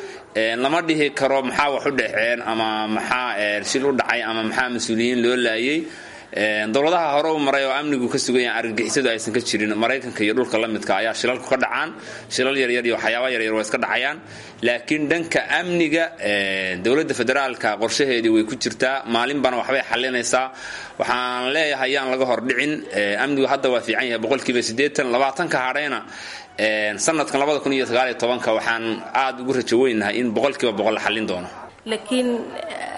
lama dhihi karo maxaa wax u dhexeen ama maxaa shil u dhacay ama maxaa mas-uuliyiin loo laayay dowladaha hore u maray oo amnigu ka sugan yahay argagixisadu aysan ka jirin maraykanka iyo dhulka la midka ayaa shilalku ka dhacaan shilal yaryar iyo waxyaaba yaryar waa iska dhacayaan laakiin dhanka amniga dowladda federaalka qorshaheedii way ku jirtaa maalinbana waxbay xalinaysaa waxaan leeyahay yaan laga hordhicin amnigu hadda waa fiican yahay boqolkiiba siddeetan labaatanka hadhayna sanadkan labada kun iyo sagaaliyo tobanka waxaan aada ugu rajo weynahay in boqolkiiba boqol la xallin doono laakiin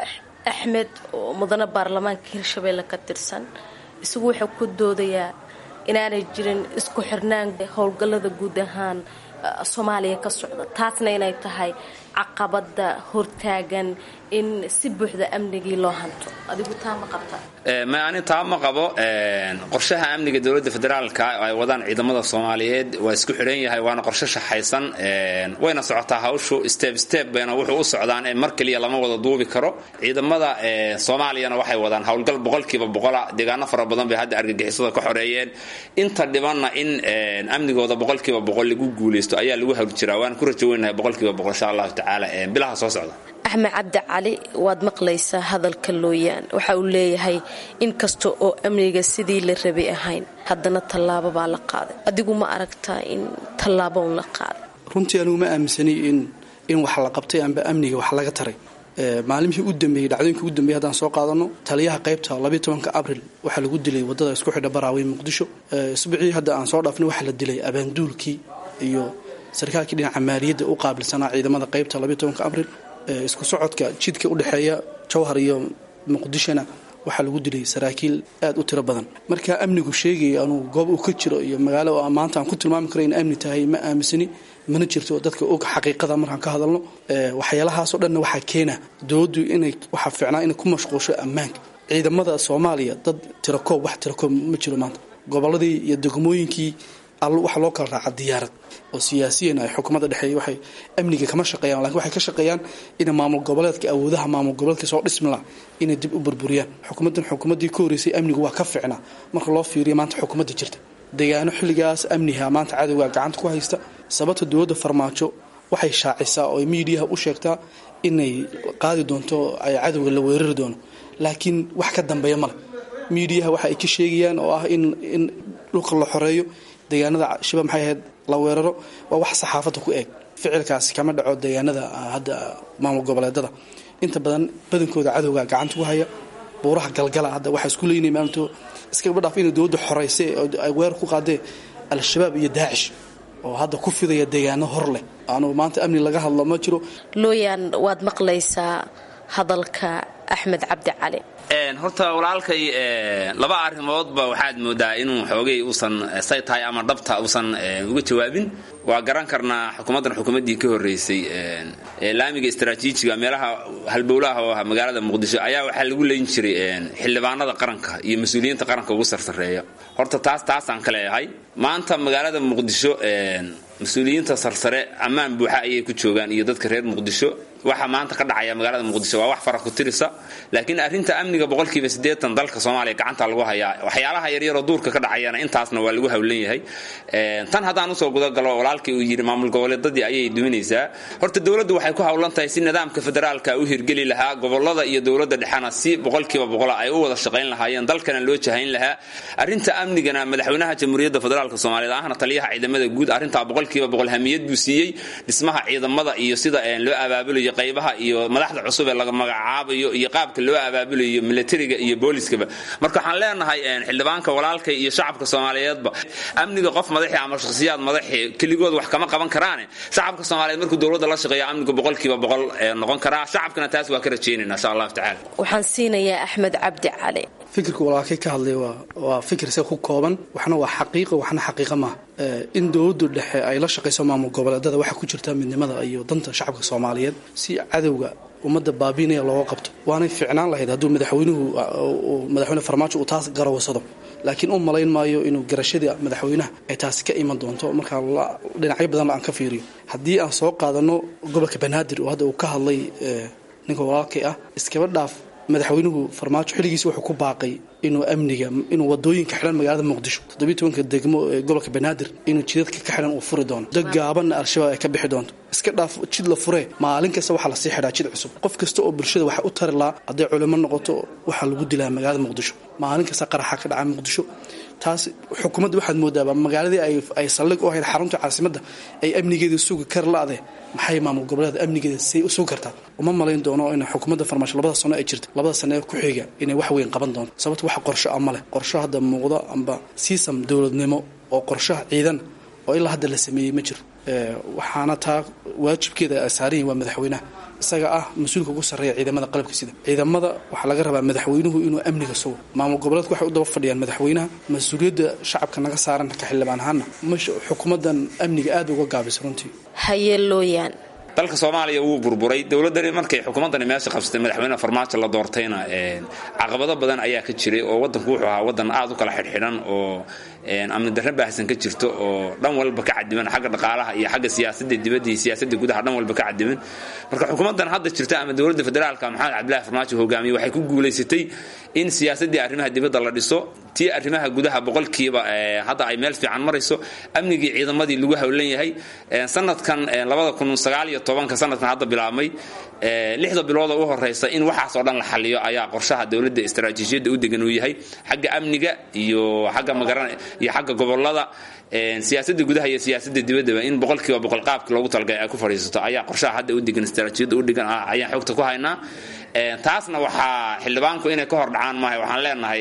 axmed oo mudane baarlamaanka hirshabeelle ka tirsan isagu wuxuu ku doodayaa inaanay jirin isku xirnaan howlgallada guud ahaan soomaaliya ka socda taasna inay tahay caqabada hortaagan in si buuxda amnigii loo hanto adigu taa ma qabta ma ani taa ma qabo qorshaha amniga dowladda federaalka ay wadaan ciidamada soomaaliyeed waa isku xidhan yahay waana qorshe shaxaysan wayna socotaa hawshu step step bayna wuxuu u socdaan mar keliya lama wada duubi karo ciidamada soomaaliyana waxay wadaan howlgal boqolkiiba boqola deegaano fara badan bay hadda argagixisada ka xoreeyeen inta dhibanna in amnigooda boqolkiiba boqol lagu guuleysto ayaa lagu hawl jiraa waan ku rajo weynahay boqolkiiba boqol insha allahu tacaala bilaha soo socda axmed cabdi cali waad maqlaysaa hadalka looyaan waxa uu leeyahay in kasta oo amniga sidii la rabay ahayn haddana tallaabo baa la qaaday adigu ma aragtaa in tallaabo un la qaaday runtii anigu ma aaminsanay in in wax la qabtay amba amniga wax laga taray maalimihii u dambeeyey dhacdooyinkii ugu dambeeyey haddaan soo qaadano taliyaha qaybta labiiy tobanka abril waxaa lagu dilay waddada isku xidha baraawe muqdisho isbicii hadda aan soo dhaafnay waxaa la dilay abaanduulkii iyo sarkaalkii dhinaca maaliyadda u qaabilsanaa ciidamada qaybta labiiy tobanka abril isku socodka jidka udhexeeya jowhar iyo muqdishona waxaa lagu dilay saraakiil aad u tiro badan marka amnigu sheegaya anuu goob uu ka jiro iyo magaalo maanta aan ku tilmaami karo in amni tahay ma aaminsani mana jirto dadka og xaqiiqada markaan ka hadalno waxyaalahaasoo dhanna waxaa keena dowladdu inay waxaa fiicnaa inay ku mashquulsho ammaanka ciidamada soomaaliya dad tirakoob wax tirakoob ma jiro maanta gobolladii iyo degmooyinkii waxa loo kala raaca diyaarad oo siyaasiyan ay xukuumadda dhexeeya waxay amniga kama shaqeeyaan lakin waxay ka shaqeeyaan inay maamul goboleedka awoodaha maamul goboleedka soo dhismi laha inay dib u burburiyaan xukuumaddan xukuumaddii ka horreysay amnigu waa ka fiicnaa marka loo fiiriya maanta xukuumadda jirta deegaano xilligaas amniha maanta cadowga gacanta ku haysta sababta dowladda farmaajo waxay shaacisaa oo miidiyaha u sheegtaa inay qaadi doonto ay cadowga la weerari doono laakiin wax ka dambeeya male miidiyaha waxa ay ka sheegayaan oo ah in in dhulka la xoreeyo deegaanada shiba maxay ahayd la weeraro waa wax saxaafadda ku eeg ficilkaasi kama dhaco deegaanada hadda maamul goboleedada inta badan badankooda cadowga gacanta ku haya buuraha galgala hadda waxaa isku leynaya maalinto iskaba dhaaf inay dowladda xoreysay oo ay weerar ku qaadeen al-shabaab iyo daacish oo hadda ku fidaya deegaano hor leh aanu maanta amni laga hadlo ma jiro looyaan waad maqlaysaa hadalka axmed cabdi cali horta walaalkay laba arrimoodba waxaad moodaa inuu xoogay uusan say tahay ama dhabta uusan uga jawaabin waa garan karnaa xukuumaddan xukuumaddii ka horreysay laamiga istaraatiijiga meelaha halbowlaha oo ah magaalada muqdisho ayaa waxaa lagu leyn jiray xildhibaanada qaranka iyo mas-uuliyiinta qaranka ugu sarsareeya horta taas taasaan ka leeyahay maanta magaalada muqdisho mas-uuliyiinta sarsare ammaan buuxa ayay ku joogaan iyo dadka reer muqdisho waxa maanta ka dhacaya magaalada muqdisho waa wax fara ku tirisa laakiin arrinta amniga boqolkiiba siddeetan dalka soomaaliya gacanta lagu hayaa waxyaalaha yaryaroo duurka ka dhacayana intaasna waa lagu hawlan yahay tan haddaan usoo gudagalo walaalkii uu yidhi maamul goboleedadii ayay duminaysaa horta dowladdu waxay ku hawlan tahay si nidaamka federaalka u hirgeli lahaa gobolada iyo dowladda dhexena si boqolkiiba boqola ay u wada shaqayn lahaayeen dalkana loo jahayn lahaa arrinta amnigana madaxweynaha jamhuuriyadda federaalka soomaaliyeed ahna taliyaha ciidamada guud arrintaa boqolkiiba boqol hamiyad buu siiyey dhismaha ciidamada iyo sida loo abaabulayo qaybaha iyo madaxda cusub ee laga magacaabayo iyo qaabka loo abaabulayo militariga iyo booliskaba marka waxaan leenahay xildhibaanka walaalka iyo shacabka soomaaliyeedba amniga qof madaxi ama shakhsiyaad madaxi keligood wax kama qaban karaane shacabka soomaaliyeed markuu dowladda la shaqeeyo amnigu boqolkiiba boqol noqon karaa shacabkana taas waa ka rajaynayna insha allahu tacala waxaan siinayaa axmed cabdi cali fikirka walaalkay ka hadlay waa fikir se ku kooban waxna waa xaqiiqa waxna xaqiiqa maaha in dowladdu dhexe ay la shaqayso maamul goboleedada waxaa ku jirta midnimada iyo danta shacabka soomaaliyeed si cadowga ummadda baabiinaya looga qabto waanay ficnaan lahayd hadduu madaxweynuhu madaxweyne farmaajo uu taas garawsado laakiin u malayn maayo inuu garashadii madaxweynaha ay taasi ka iman doonto markaa dhinacyo badan aan ka fiiriyo haddii aan soo qaadano gobolka banaadir oo hadda uu ka hadlay ninka walaalkay ah iskaba dhaaf madaxweynuhu farmaajo xilligiisi wuxuu ku baaqay inuu amniga inuu wadooyinka xidhan magaalada muqdisho toddobiyi tobanka degmo ee gobolka banaadir inuu jidadka ka xidhan uu furi doono dad gaabanna al-shabaab ay ka bixi doonto iska dhaaf jid la furee maalin kasta waxaa lasii xidhaa jid cusub qof kasta oo bulshada waxa u tari lahaa hadday culimo noqoto waxaa lagu dilaa magaalada muqdisho maalin kasta qaraxa ka dhaca muqdisho taas xukuumadda waxaad moodaaba magaaladii ay saldhig u ahayd xarunta caasimadda ay amnigeeda sugi kar la-de maxay maamul goboleeda amnigeeda say u sugi kartaa uma malayn doono in xukuumadda farmaasho labada sano ay jirta labada sano ee ku xiga inay wax weyn qaban doonto sababto wax qorsho a maleh qorsho hadda muuqdo amba siisam dowladnimo oo qorshaha ciidan oo ilaa hadda la sameeyey ma jiro waxaana taa waajibkeeda ay saaran yihin waa madaxweynaha isaga ah mas-uulka ugu sarreeya ciidamada qalabka sida ciidamada waxaa laga rabaa madaxweynuhu inuu amniga sugo maamul goboleedku waxay u daba fadhiyaan madaxweynaha mas-uuliyadda shacabka naga saaran ka xildhibaan ahaana mash xukuumaddan amniga aad uga gaabisa runtii hayeelooyaan dalka soomaaliya wuu burburay dowladani markay xukuumaddani meesha qabsatay madaxweyne farmaajo la doortayna caqabado badan ayaa ka jiray oo waddanku wuxuu ahaa waddan aad u kala xidhxidhan oo amni darre baahsan ka jirto oo dhan walba ka cadiman xagga dhaqaalaha iyo xagga siyaasadda dibadda iyo siyaasadda gudaha dhan walba ka cadiman marka xukuumaddan hadda jirta ama dowladda federaalka maxamed cabdillahi farmaajo hogaamiye waxay ku guulaysatay in siyaasaddii arrimaha dibadda la dhiso tii arrimaha gudaha boqolkiiba hadda ay meel fiican marayso amnigii ciidamadii lagu howlan yahay sanadkan labada kun sagaal iyo tobanka sanadkan hadda bilaabmay lixda bilood oo u horeysa in waxaas oo dhan la xaliyo ayaa qorshaha dowladda istaraatiijiyadda u degan uu yahay xagga amniga iyo xagga magaran iyo xagga gobolada siyaasadda gudaha iyo siyaasadda dibaddaba in boqolkiiba boqol qaabki loogu talagalay ay ku fadhiisato ayaa qorshaha hadda u degan istaraatiijiyadda u degan ayaan xogta ku haynaa taasna waxaa xildhibaanku inay ka hor dhacaan maahay waxaan leenahay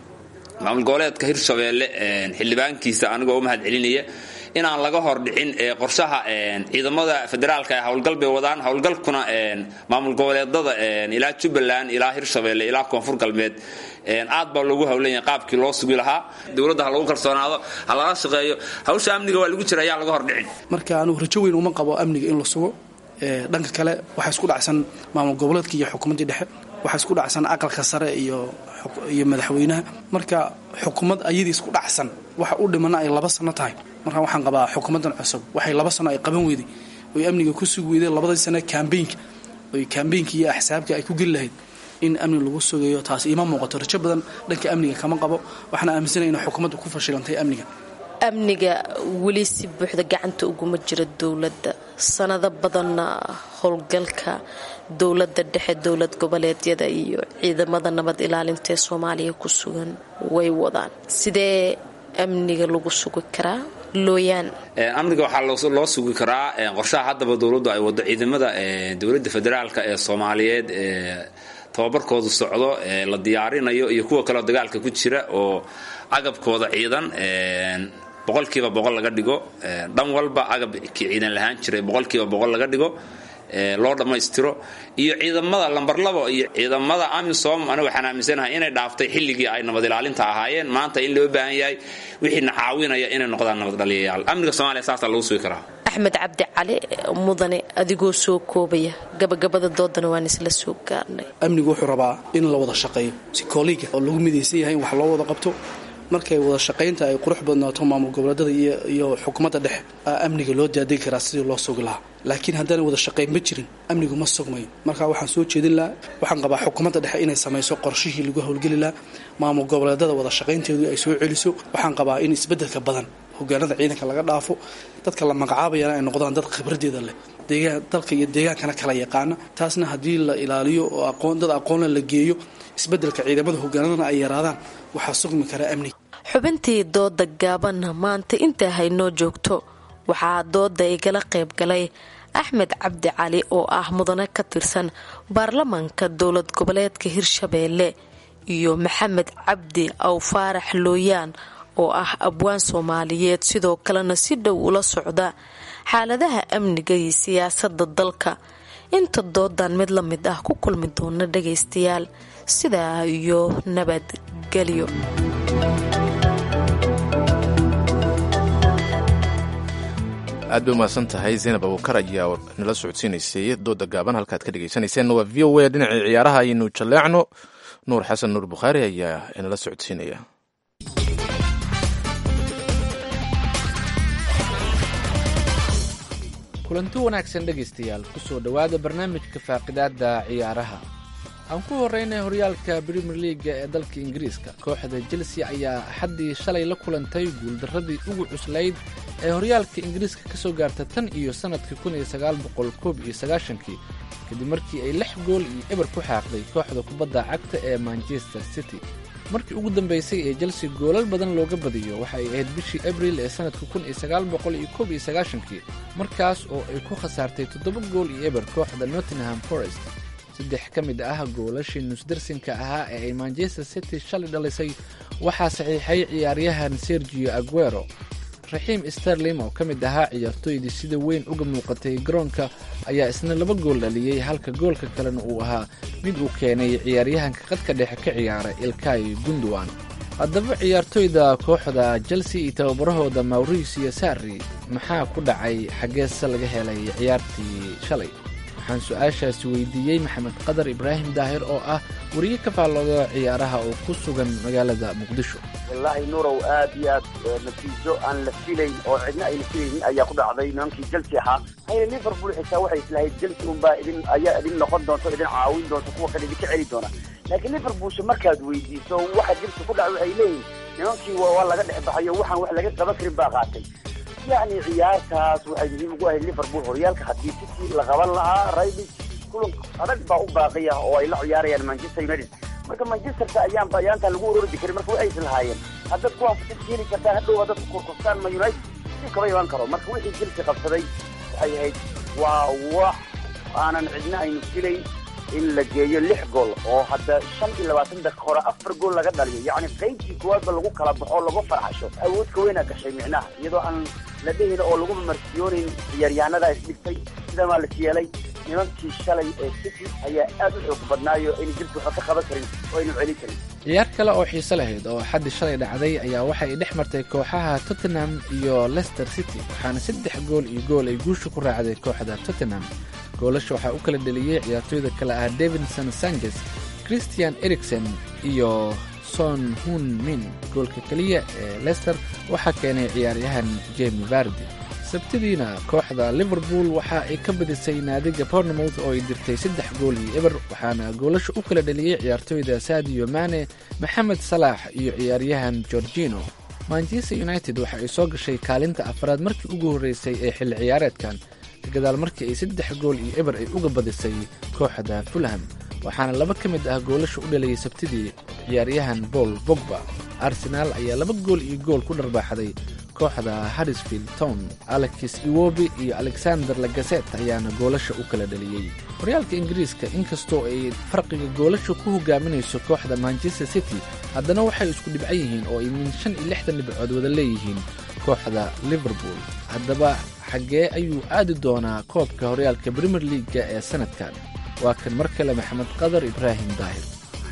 maamul goboleedka hirshabeelle xildhibaankiisa anigoo u mahad celinaya inaan laga hor dhicin qorshaha ciidamada federaalka ee howlgal bay wadaan howlgalkuna maamul goboleedada ilaa jubbaland ilaa hirshabeelle ilaa koonfur galbeed aad baa loogu howlanya qaabkii loo sugi lahaa dowladda ha lagu kalsoonaado ha lala shaqeeyo hawsha amniga waa lagu jira ayaa laga hor dhicin marka anugu rajo weyn uma qabo amniga in la sugo dhanka kale waxaa isku dhacsan maamul goboleedka iyo xukuumaddii dhexe waxaa isku dhacsan aqalka sare iyo iyo madaxweynaha marka xukuumad ayadii isku dhacsan waxa u dhimana ay laba sano tahay marka waxaan qabaa xukuumaddan cusub waxay laba sano ay qaban weyday oy amniga ku sugi weyday labadii sane kambeynka oy kambeynka iyo axsaabka ay ku geli lahayd in amni lagu sugayo taas iima muuqato rajo badan dhanka amniga kama qabo waxaana aaminsanaya inay xukuumaddu ku fashilantay amniga amniga weli si buuxda gacanta uguma jira dowladda sanado badanna howlgalka dowladda dhexe dowlad goboleedyada iyo ciidamada nabad ilaalinta ee soomaaliya ku sugan way wadaan sidee amniga lagu sugi karaa looyaan amniga waxaa loo sugi karaa qorshaha haddaba dowladdu ay wado ciidamada dowladda federaalka ee soomaaliyeed ee tababarkoodu socdo ee la diyaarinayo iyo kuwa kaleo dagaalka ku jira oo agabkooda ciidan boqolkiiba boqol laga dhigo dhan walba agabkii ciidan lahaan jiray boqolkiiba boqol laga dhigo loo dhammaystiro iyo ciidamada lambar labo iyo ciidamada amisom aniga waxaan aaminsanahay inay dhaaftay xilligii ay nabad ilaalinta ahaayeen maanta in loo baahan yahay wixiina caawinaya inay noqdaan nabad dhaliyayaal amniga soomaaliya saasaa lagu sugi karaa axmed cabdi cali mudane adigoo soo koobaya gabagabada doodana waan isla soo gaarnay amnigu wuxuu rabaa in la wada shaqeeyo si kooliga oo lagu midaysan yahay in wax loo wada qabto markay wada shaqaynta ay qurux badnaato maamul goboleedada iyo xukuumadda dhexe amniga loo daadegi karaa sidii loo sugi lahaa laakiin haddaan wada shaqayn ma jirin amnigu ma sugmayo marka waxaan soo jeedin lahaa waxaan qabaa xukuumadda dhexe inay samayso qorshihii lagu howlgeli lahaa maamul goboleedada wada shaqaynteedu ay soo celiso waxaan qabaa in isbeddelka badan hogaanada ciidanka laga dhaafo dadka la magacaabayana ay noqdaan dad khibradeeda leh dalka iyo deegaankana kala yaqaana taasna haddii la ilaaliyo oo aqoon dad aqoonla la geeyo isbeddelka ciidamada hogaanadana ay yaraadaan waxaa sugmi karaa amniga xubintii dooda gaabanna maanta intaa haynoo joogto waxaa dooda igala qayb galay axmed cabdi cali oo ah mudane ka tirsan baarlamaanka dowlad goboleedka hirshabeelle iyo maxamed cabdi aw faarax looyaan oo ah abwaan soomaaliyeed sidoo kalena si dhow ula socda xaaladaha amniga iyo siyaasada dalka inta doodan mid la mid ah ku kulmi doona dhagaystayaal sidaa iyo nabadgelyo aad bay umahadsan tahay zaynab abuukar ayaa nala socodsiinaysay dooda gaaban halkaad ka dhegaysanayseena waa v o a dhinacii ciyaaraha ayaynu jalleecno nuur xasan nuur bukhaari ayaa nala socodsiinaya kulanti wanaagsan dhegaystayaal kusoo dhowaada barnaamijka faaqidaada ciyaaraha aan ku horeynay horyaalka brimier liaga ee dalka ingiriiska kooxda chelsea ayaa axaddii shalay la kulantay guuldaradii ugu cuslayd ee horyaalka ingiriiska ka soo gaarta tan iyo sannadkii kun iyo sagaal boqol koob iyo sagaashankii kadib markii ay lix gool iyo eber ku xaaqday kooxda kubadda cagta ee manchester city markii ugu dambeysay ee chelsea goolal badan looga badiyo waxa ay ahayd bishii abril ee sannadka kun iyo sagaal boqol iyo koob iyo sagaashankii markaas oo ay ku khasaartay toddoba gool iyo eber kooxda nottingham forest saddex ka mid ah goolashii nusdarsinka ahaa ee ay manchester city shalay dhalisay waxaa saxiixay ciyaaryahan sergio aguero raxiim sterlim oo ka mid ahaa ciyaartooydii sida weyn uga muuqatay garoonka ayaa isna laba gool dhaliyey halka goolka kalena uu ahaa mid uu keenay ciyaaryahanka qadka dhexe ka ciyaara ilkay gundowan haddaba ciyaartooyda kooxda chelsea iyo tababarahooda mauricio sarri maxaa ku dhacay xaggeese laga helay ciyaartii shalay waxaan su-aashaasi weydiiyey maxamed qadar ibraahim daahir oo ah wariye ka faallooda ciyaaraha oo ku sugan magaalada muqdisho wallaahi nuurow aad iyo aad natiijo aan la filayn oo cidna ayna filaynin ayaa ku dhacday nimankii chelsea ahaa hayna liverpool xitaa waxay islahayd chelsea unbaa idin ayaa idin noqon doonto idin caawin doonto kuwa kale idinka celi doona laakiin liverpoolsha markaad weydiiso waxa chelsea ku dhacay waxay leeyihin nimankii waa laga dhex baxayo waxaan wax laga qaban karin baa qaatay yacni ciyaartaas waxay muhiim ugu ahayd liverpool horyaalka haddii city la qaban lahaa raybis kulan adag baa u baaqiya oo ay la ciyaarayaan manchester united marka manchesterka ayaan bayaantan lagu orordi karin marka way aysan lahaayeen haddaad kuwaan fursad keeni kartaan hadhow haddaad ku kurkustaan ma united si kama iman karo marka wixii chelsea qabsaday waxay ahayd waa wax aanan cidna aynu filayn in la geeyo lix gool oo hadda shan iyo labaatan daqiiqa hore afar gool laga dhaliyo yacni qaybtii koowaadba lagu kala baxo lagu farxasho awoodka weynaa gashay micnaha iyadoo aan la dhehin oo lagu marsiyoonayn ciyaaryahanada isdhigtay sidamaa las yeelay nimankii shalay ee city ayaa aad u xoog badnaayo aynu jirka waxba ka qaban karin oo aynu celin karin ciyaar kale oo xiise lahayd oo xaddi shalay dhacday ayaa waxa ay dhex martay kooxaha tottenham iyo leicester city waxaana saddex gool iyo gool ay guusha ku raacday kooxda tottenham goolasha waxaa u kala dheliyey ciyaartooyda kale ah davidson sanchez christian erikson iyo son hun min goolka keliya ee leicester waxaa keenay ciyaaryahan jemi vardi sabtidiina kooxda liverpool waxa ay ka badisay naadiga bournemouth oo ay dirtay saddex gool iyo eber waxaana goolasha u kala dheliyey ciyaartooyda sadio mane maxamed salaax iyo ciyaaryahan georgino manchester united waxa ay soo gashay kaalinta afraad markii ugu horreysay ee xilli ciyaareedkan kagadaal markii ay saddex gool iyo eber ay uga badisay kooxda fulham waxaana laba ka mid ah goolasha u dhaliyey sabtidii ciyaaryahan paul bogba arsenaal ayaa laba gool iyo gool ku dharbaaxday kooxda harrisfield town alexis iwobi iyo alexander lagaset ayaana goolasha u kala dhaliyey horyaalka ingiriiska inkastoo ay farqiga goolasha ku hogaaminayso kooxda manchester city haddana waxay isku dhibcan yihiin oo ay min shan iyo lixdan dhibcood wada leeyihiin kooxda liverpool haddaba xaggee ayuu aadi doonaa koobka horyaalka premier leaga ee sanadkan waa kan mar kale maxamed qadar ibraahim daahir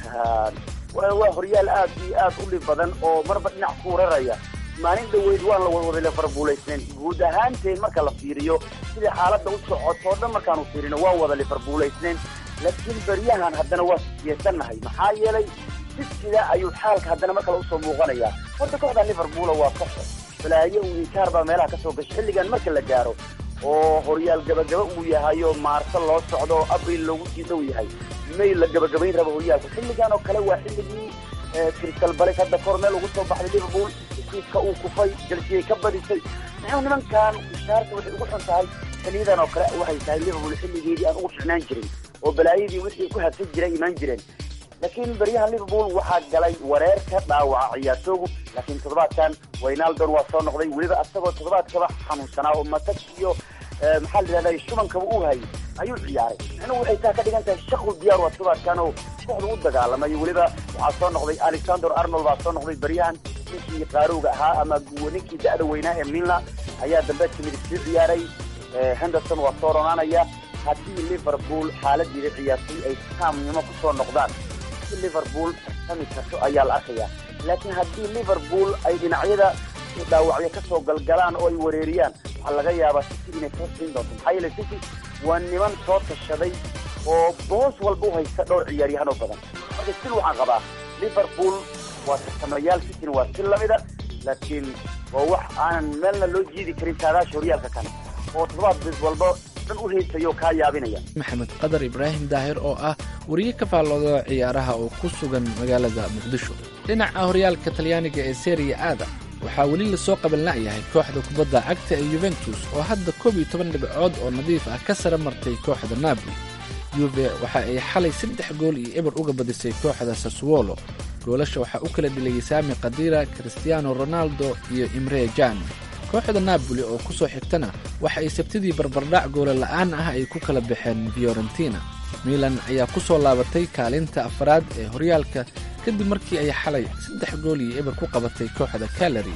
waa horyaal aad iyo aad u dhib badan oo marba dhinac ku raraya maalin dhoweyd waan la wadwada liverpoolaysnayn guud ahaanteen marka la fiiriyo sidai xaaladda u socoto o dhan markaanu fiirino waan wada liverpoolaysnayn laakiin beryahan haddana waa siyeesannahay maxaa yeelay sisida ayuu xaalka haddana mar kale usoo muuqanayaa horta kooxda liverpoola waa koxo balaayo uu inkaar baa meelaha kasoo gashay xilligan marka la gaaro oo horyaal gabagaba uu yahayo maarso loo socdo oo abril loogu sii dhow yahay may la gabagabayn rabo horyaalka xilligan oo kale waa xilligii crystal balis hadda kor meel ugu soo baxday liverpool iskiiska uu kufay jelsiyay ka badisay muxuu nimankan ishaarta waxay ugu xun tahay xiliyadan oo kale waxay tahay liverpool xilligeedii aan ugu ficnaan jirin oo balaayadii wixii ku habsan jiray imaan jireen laakiin beryahan liverpool waxaa galay wareer ka dhaawaca ciyaartoogu laakiin toddobaadkan waynaldon waa soo noqday weliba asagoo toddobaadkaba xanuunsanaa oo matag iyo maxaa la yidhahda shubankaba u hayay ayuu ciyaaray micnuhu waxay taa ka dhigan tahay shaqu diyaar waa toddobaadkan oo kooxda u dagaalamay weliba waxaa soo noqday alexander arnold baa soo noqday beryahan ninkii qaarowga ahaa ama ninkii da-da weynaa ee milna ayaa dambeedka midig sii ciyaaray henderson waa soo ronaanaya haddii liverpool xaaladeeda ciyaartooy ay taamnimo ku soo noqdaan liverpool sami karto ayaa la arkayaa laakiin haddii liverpool ay dhinacyada dhaawacyo ka soo galgalaan oo ay wareeriyaan waxaa laga yaabaa city inay soo siin doonto maxaa yeele city waa niman soo tashaday oo boos walba u haysta dhowr ciyaaryahan oo badan marka sil waxaan qabaa liverpool waa tartamayaal cityna waa si lamida laakiin waa wax aanan meelna loo jiidi karin taadaasha horyaalka kale oo toddobaad bid walba dhan u haysayo kaa yaabinaya maxamed qadar ibraahim daahir oo ah wariye ka faallooda ciyaaraha oo ku sugan magaalada muqdisho dhinaca horyaalka talyaaniga ee seriya aada waxaa weli lasoo qabanla'yahay kooxda kubadda cagta ee yuventus oo hadda koob iyo toban dhibcood oo nadiif ah ka sara martay kooxda napoli yuve waxa ay xalay saddex gool iyo eber uga badisay kooxda saswolo goolasha waxaa u kala dheliyey saami kadira christiano ronaldo iyo imre jan kooxda napoli oo ku soo xigtana waxa ay sabtidii barbardhac goola la'aan ah ay ku kala baxeen fiorentina milan ayaa ku soo laabatay kaalinta afraad ee horyaalka kadib markii ay xalay saddex gool iyo eber ku qabatay kooxda kalari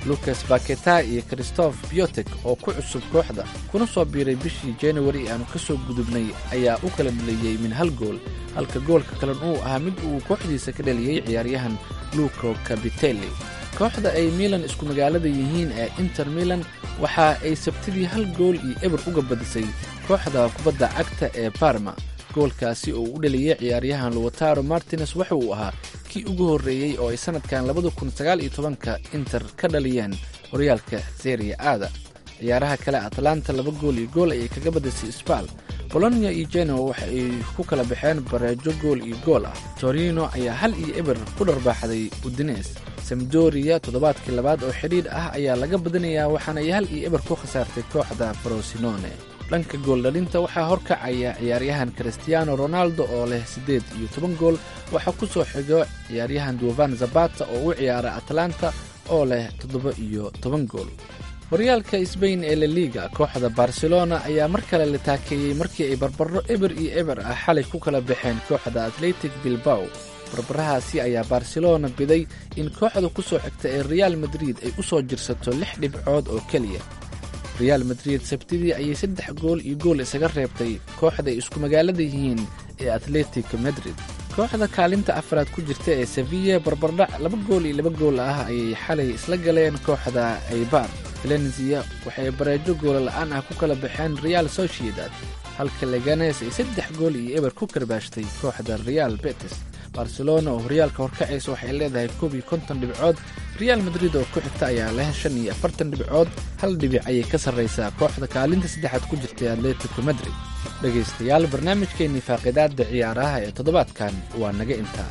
lucas baketa iyo christoph biotek oo ku cusub kooxda kuna soo biiray bishii januari aanu ka soo gudubnay ayaa u kala dhaliyey min hal gool halka goolka kalen uu ahaa mid uu kooxdiisa ka dhaliyey ciyaaryahan luco cabitelli kooxda ay milan isku magaalada yihiin ee inter milan waxa ay sabtidii hal gool iyo eber uga badisay kooxda kubadda cagta ee barma goolkaasi oo u dhaliyey ciyaaryahan luwataro martines waxa uu ahaa kii ugu horreeyey oo ay sannadkan labada kun sagaal iyo tobanka inter ka dhaliyeen horyaalka seria aada ciyaaraha kale atlanta laba gool iyo gool ayay kaga badisay sbal bolonia iyo genoa waxa ay ku kala baxeen bareejo gool iyo gool ah torino ayaa hal iyo eber ku dharbaaxday udines samdoria toddobaadkii labaad oo xidhiidh ah ayaa laga badinayaa waxaana ay hal iyo eber ku khasaartay kooxda frosinone dhanka gooldhalinta waxaa horkacaya ciyaaryahan christiano ronaldo oo leh siddeed iyo toban gool waxaa ku soo xigo ciyaaryahan duvan zabata oo u ciyaara atlanta oo leh toddoba iyo toban gool horyaalka sbain ee laliga kooxda barcelona ayaa mar kale la taakeeyey markii ay barbaro eber iyo eber ah xalay ku kala baxeen kooxda atletic bilbao barbarahaasi ayaa barcelona biday in kooxda ku soo xigta ee real madrid ay u soo jirsato lix dhibcood oo keliya real madrid sabtidii ayay saddex gool iyo gool isaga reebtay kooxda ay isku magaalada yihiin ee atletic madrid kooxda kaalinta afraad ku jirta ee sevilla barbardhac laba gool iyo laba gool ah ayay xalay isla galeen kooxda aybar valencia waxay bareejo goola la'aan ah ku kala baxeen real sociedad halka leganes ay saddex gool iyo eber ku karbaashtay kooxda real betis barcelona oo horyaalka horkacaysa waxay leedahay koob iyo konton dhibcood real madrid oo ku xigta ayaa leh shan iyo afartan dhibcood hal dhibic ayay ka sarraysaa kooxda kaalinta saddexaad ku jirtay atletico madrid dhegaystayaal barnaamijkeennii faaqidaadda ciyaaraha ee toddobaadkan waa naga intaa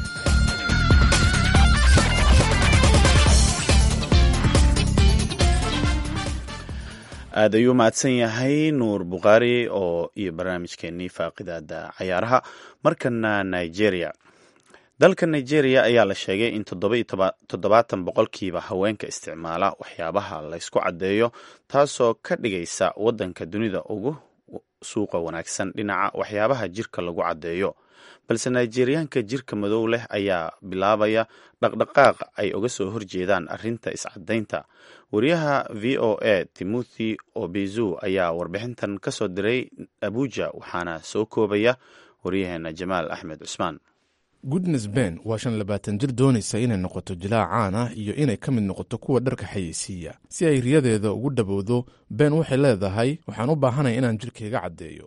aad ayuu mahadsan yahay nuur bukhaari oo iyo barnaamijkeenii faaqidaada cayaaraha markana nigeria dalka nigeria ayaa la sheegay in toddobaatan boqolkiiba haweenka isticmaala waxyaabaha laysku caddeeyo taasoo ka dhigaysa waddanka dunida ugu suuqa wanaagsan dhinaca waxyaabaha jirka lagu caddeeyo balse nigeriyaanka jirka madow leh ayaa bilaabaya dhaqdhaqaaq ay uga soo horjeedaan arrinta iscadaynta wariyaha v o a timothy obezu ayaa warbixintan ka soo diray abuja waxaana soo koobaya waryaheena jamaal axmed cusmaan goodnes ben waa shan labaatan jir doonaysa inay noqoto jilaac caan ah iyo inay ka mid noqoto kuwa dharka xayeysiiya si ay riyadeeda ugu dhabowdo ben waxay leedahay waxaan u baahanaya inaan jirkayga caddeeyo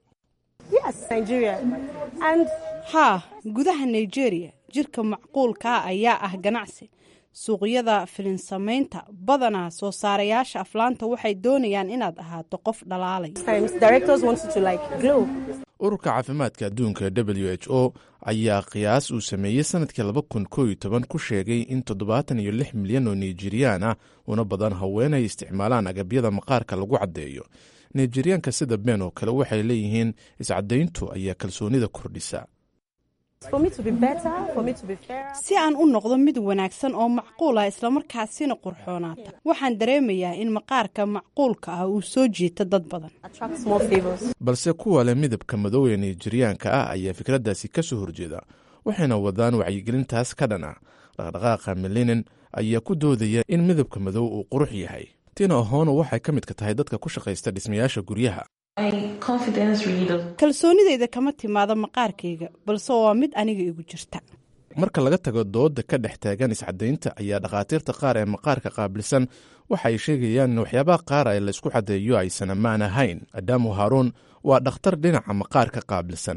haa gudaha nigeria jirka macquulkaa ayaa ah ganacsi suuqyada filinsamaynta badanaa soo saarayaasha aflaanta waxay doonayaan inaad ahaato qof dhalaalay ururka caafimaadka adduunka w h o ayaa qiyaas uu sameeyey sanadkii laba kun koo iyo toban ku sheegay in toddobaatan iyo lix milyan oo nigeriyan ah una badan haween ay isticmaalaan agabyada maqaarka lagu caddeeyo nigeriyaanka sida ben oo kale waxay leeyihiin iscadayntu ayaa kalsoonida kordhisa si aan u noqdo mid wanaagsan oo macquul ah islamarkaasina qurxoonaata waxaan dareemayaa in maqaarka macquulka ah uu soo jiito dad badan balse kuwa leh midabka madow ee nigeriyaanka ah ayaa fikraddaasi ka soo horjeeda waxayna wadaan wacyigelintaas ka dhan ah dhaqdhaqaaqa melinin ayaa ku doodaya in midabka madow uu qurux yahay tina ahono waxay ka midka tahay dadka ku shaqaysta dhismayaasha guryaha kalsoonidayda kama timaado maqaarkayga balse waa mid aniga igu jirta marka laga tago dooda ka dhex taagan iscadaynta ayaa dhakhaatiirta qaar ee maqaarka qaabilsan waxa ay sheegayaan in waxyaabaha qaar ee laysku caddeeyo aysan ammaan ahayn adamu haruun waa dhakhtar dhinaca maqaarka qaabilsan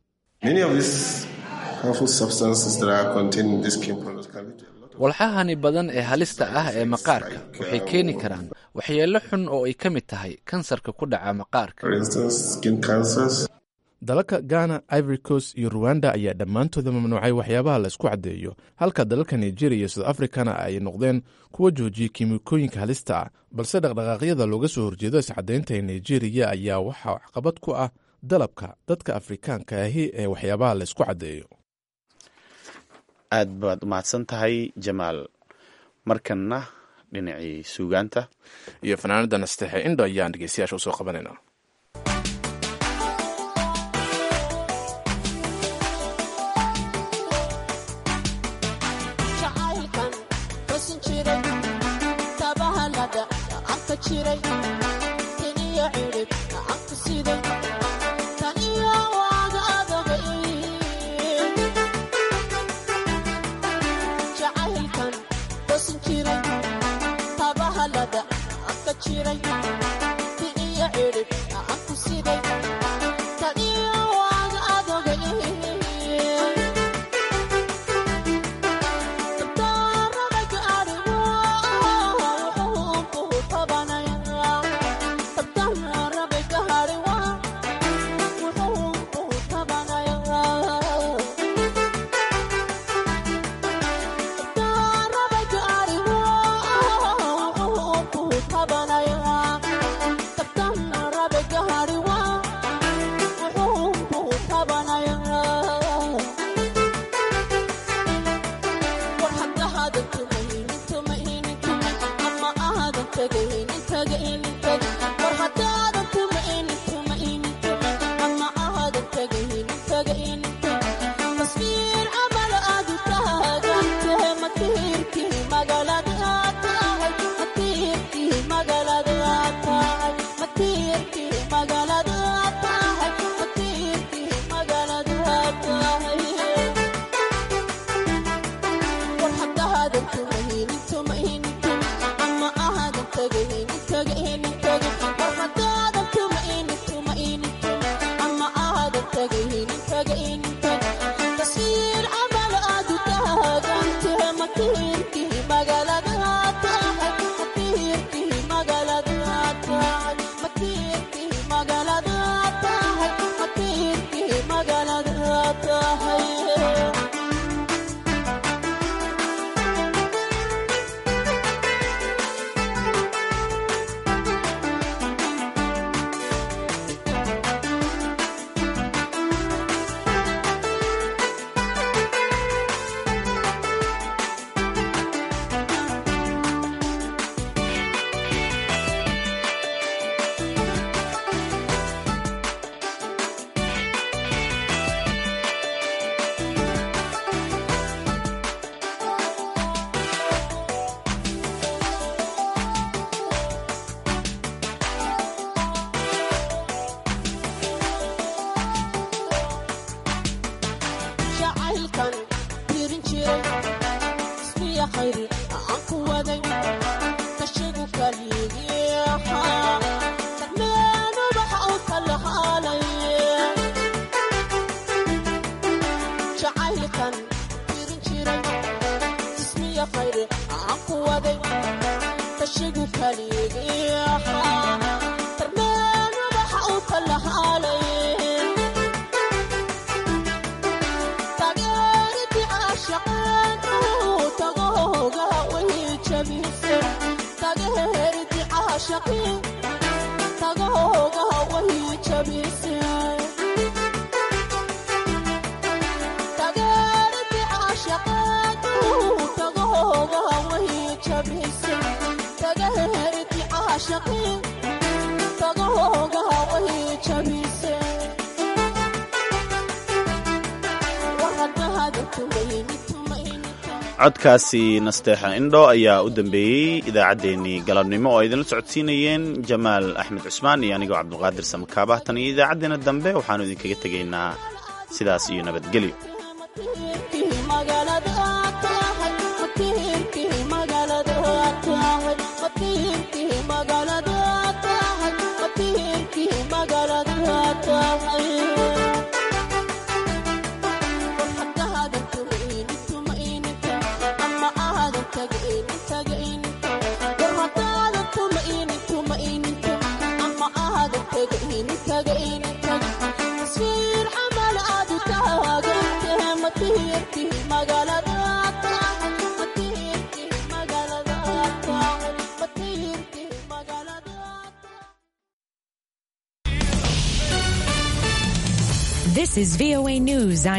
walxahani badan ee halista ah ee maqaarka waxay keeni karaan waxyeello xun oo ay ka mid tahay kansarka ku dhaca maqaarka dalalka ghana ivory coast iyo ruwanda ayaa dhammaantooda mamnuucay waxyaabaha laysku caddeeyo halka dalalka nigeria iyo south africana ay noqdeen kuwa joojiyey kiimikooyinka halista ah balse dhaqdhaqaaqyada looga soo horjeedo iscadaynta ee nigeria ayaa waxaa caqabad ku ah dalabka dadka afrikaanka ahi ee waxyaabaha laysku caddeeyo aad baad umahadsan tahay jamaal markanna dhinacii suugaanta iyo fanaanada nasteexe indho ayaan dhegeystayaasha usoo qabanayna jacaylkan xusin jiray codkaasi nasteexa indho ayaa u dambeeyey idaacaddeenii galabnimo oo ay idinla socodsiinayeen jamaal axmed cusmaan iyo anigoo cabdulqaadir samakaabah tan iyo idaacaddeenna dambe waxaannu idinkaga tegaynaa sidaas iyo nabadgelyo This is VOA News.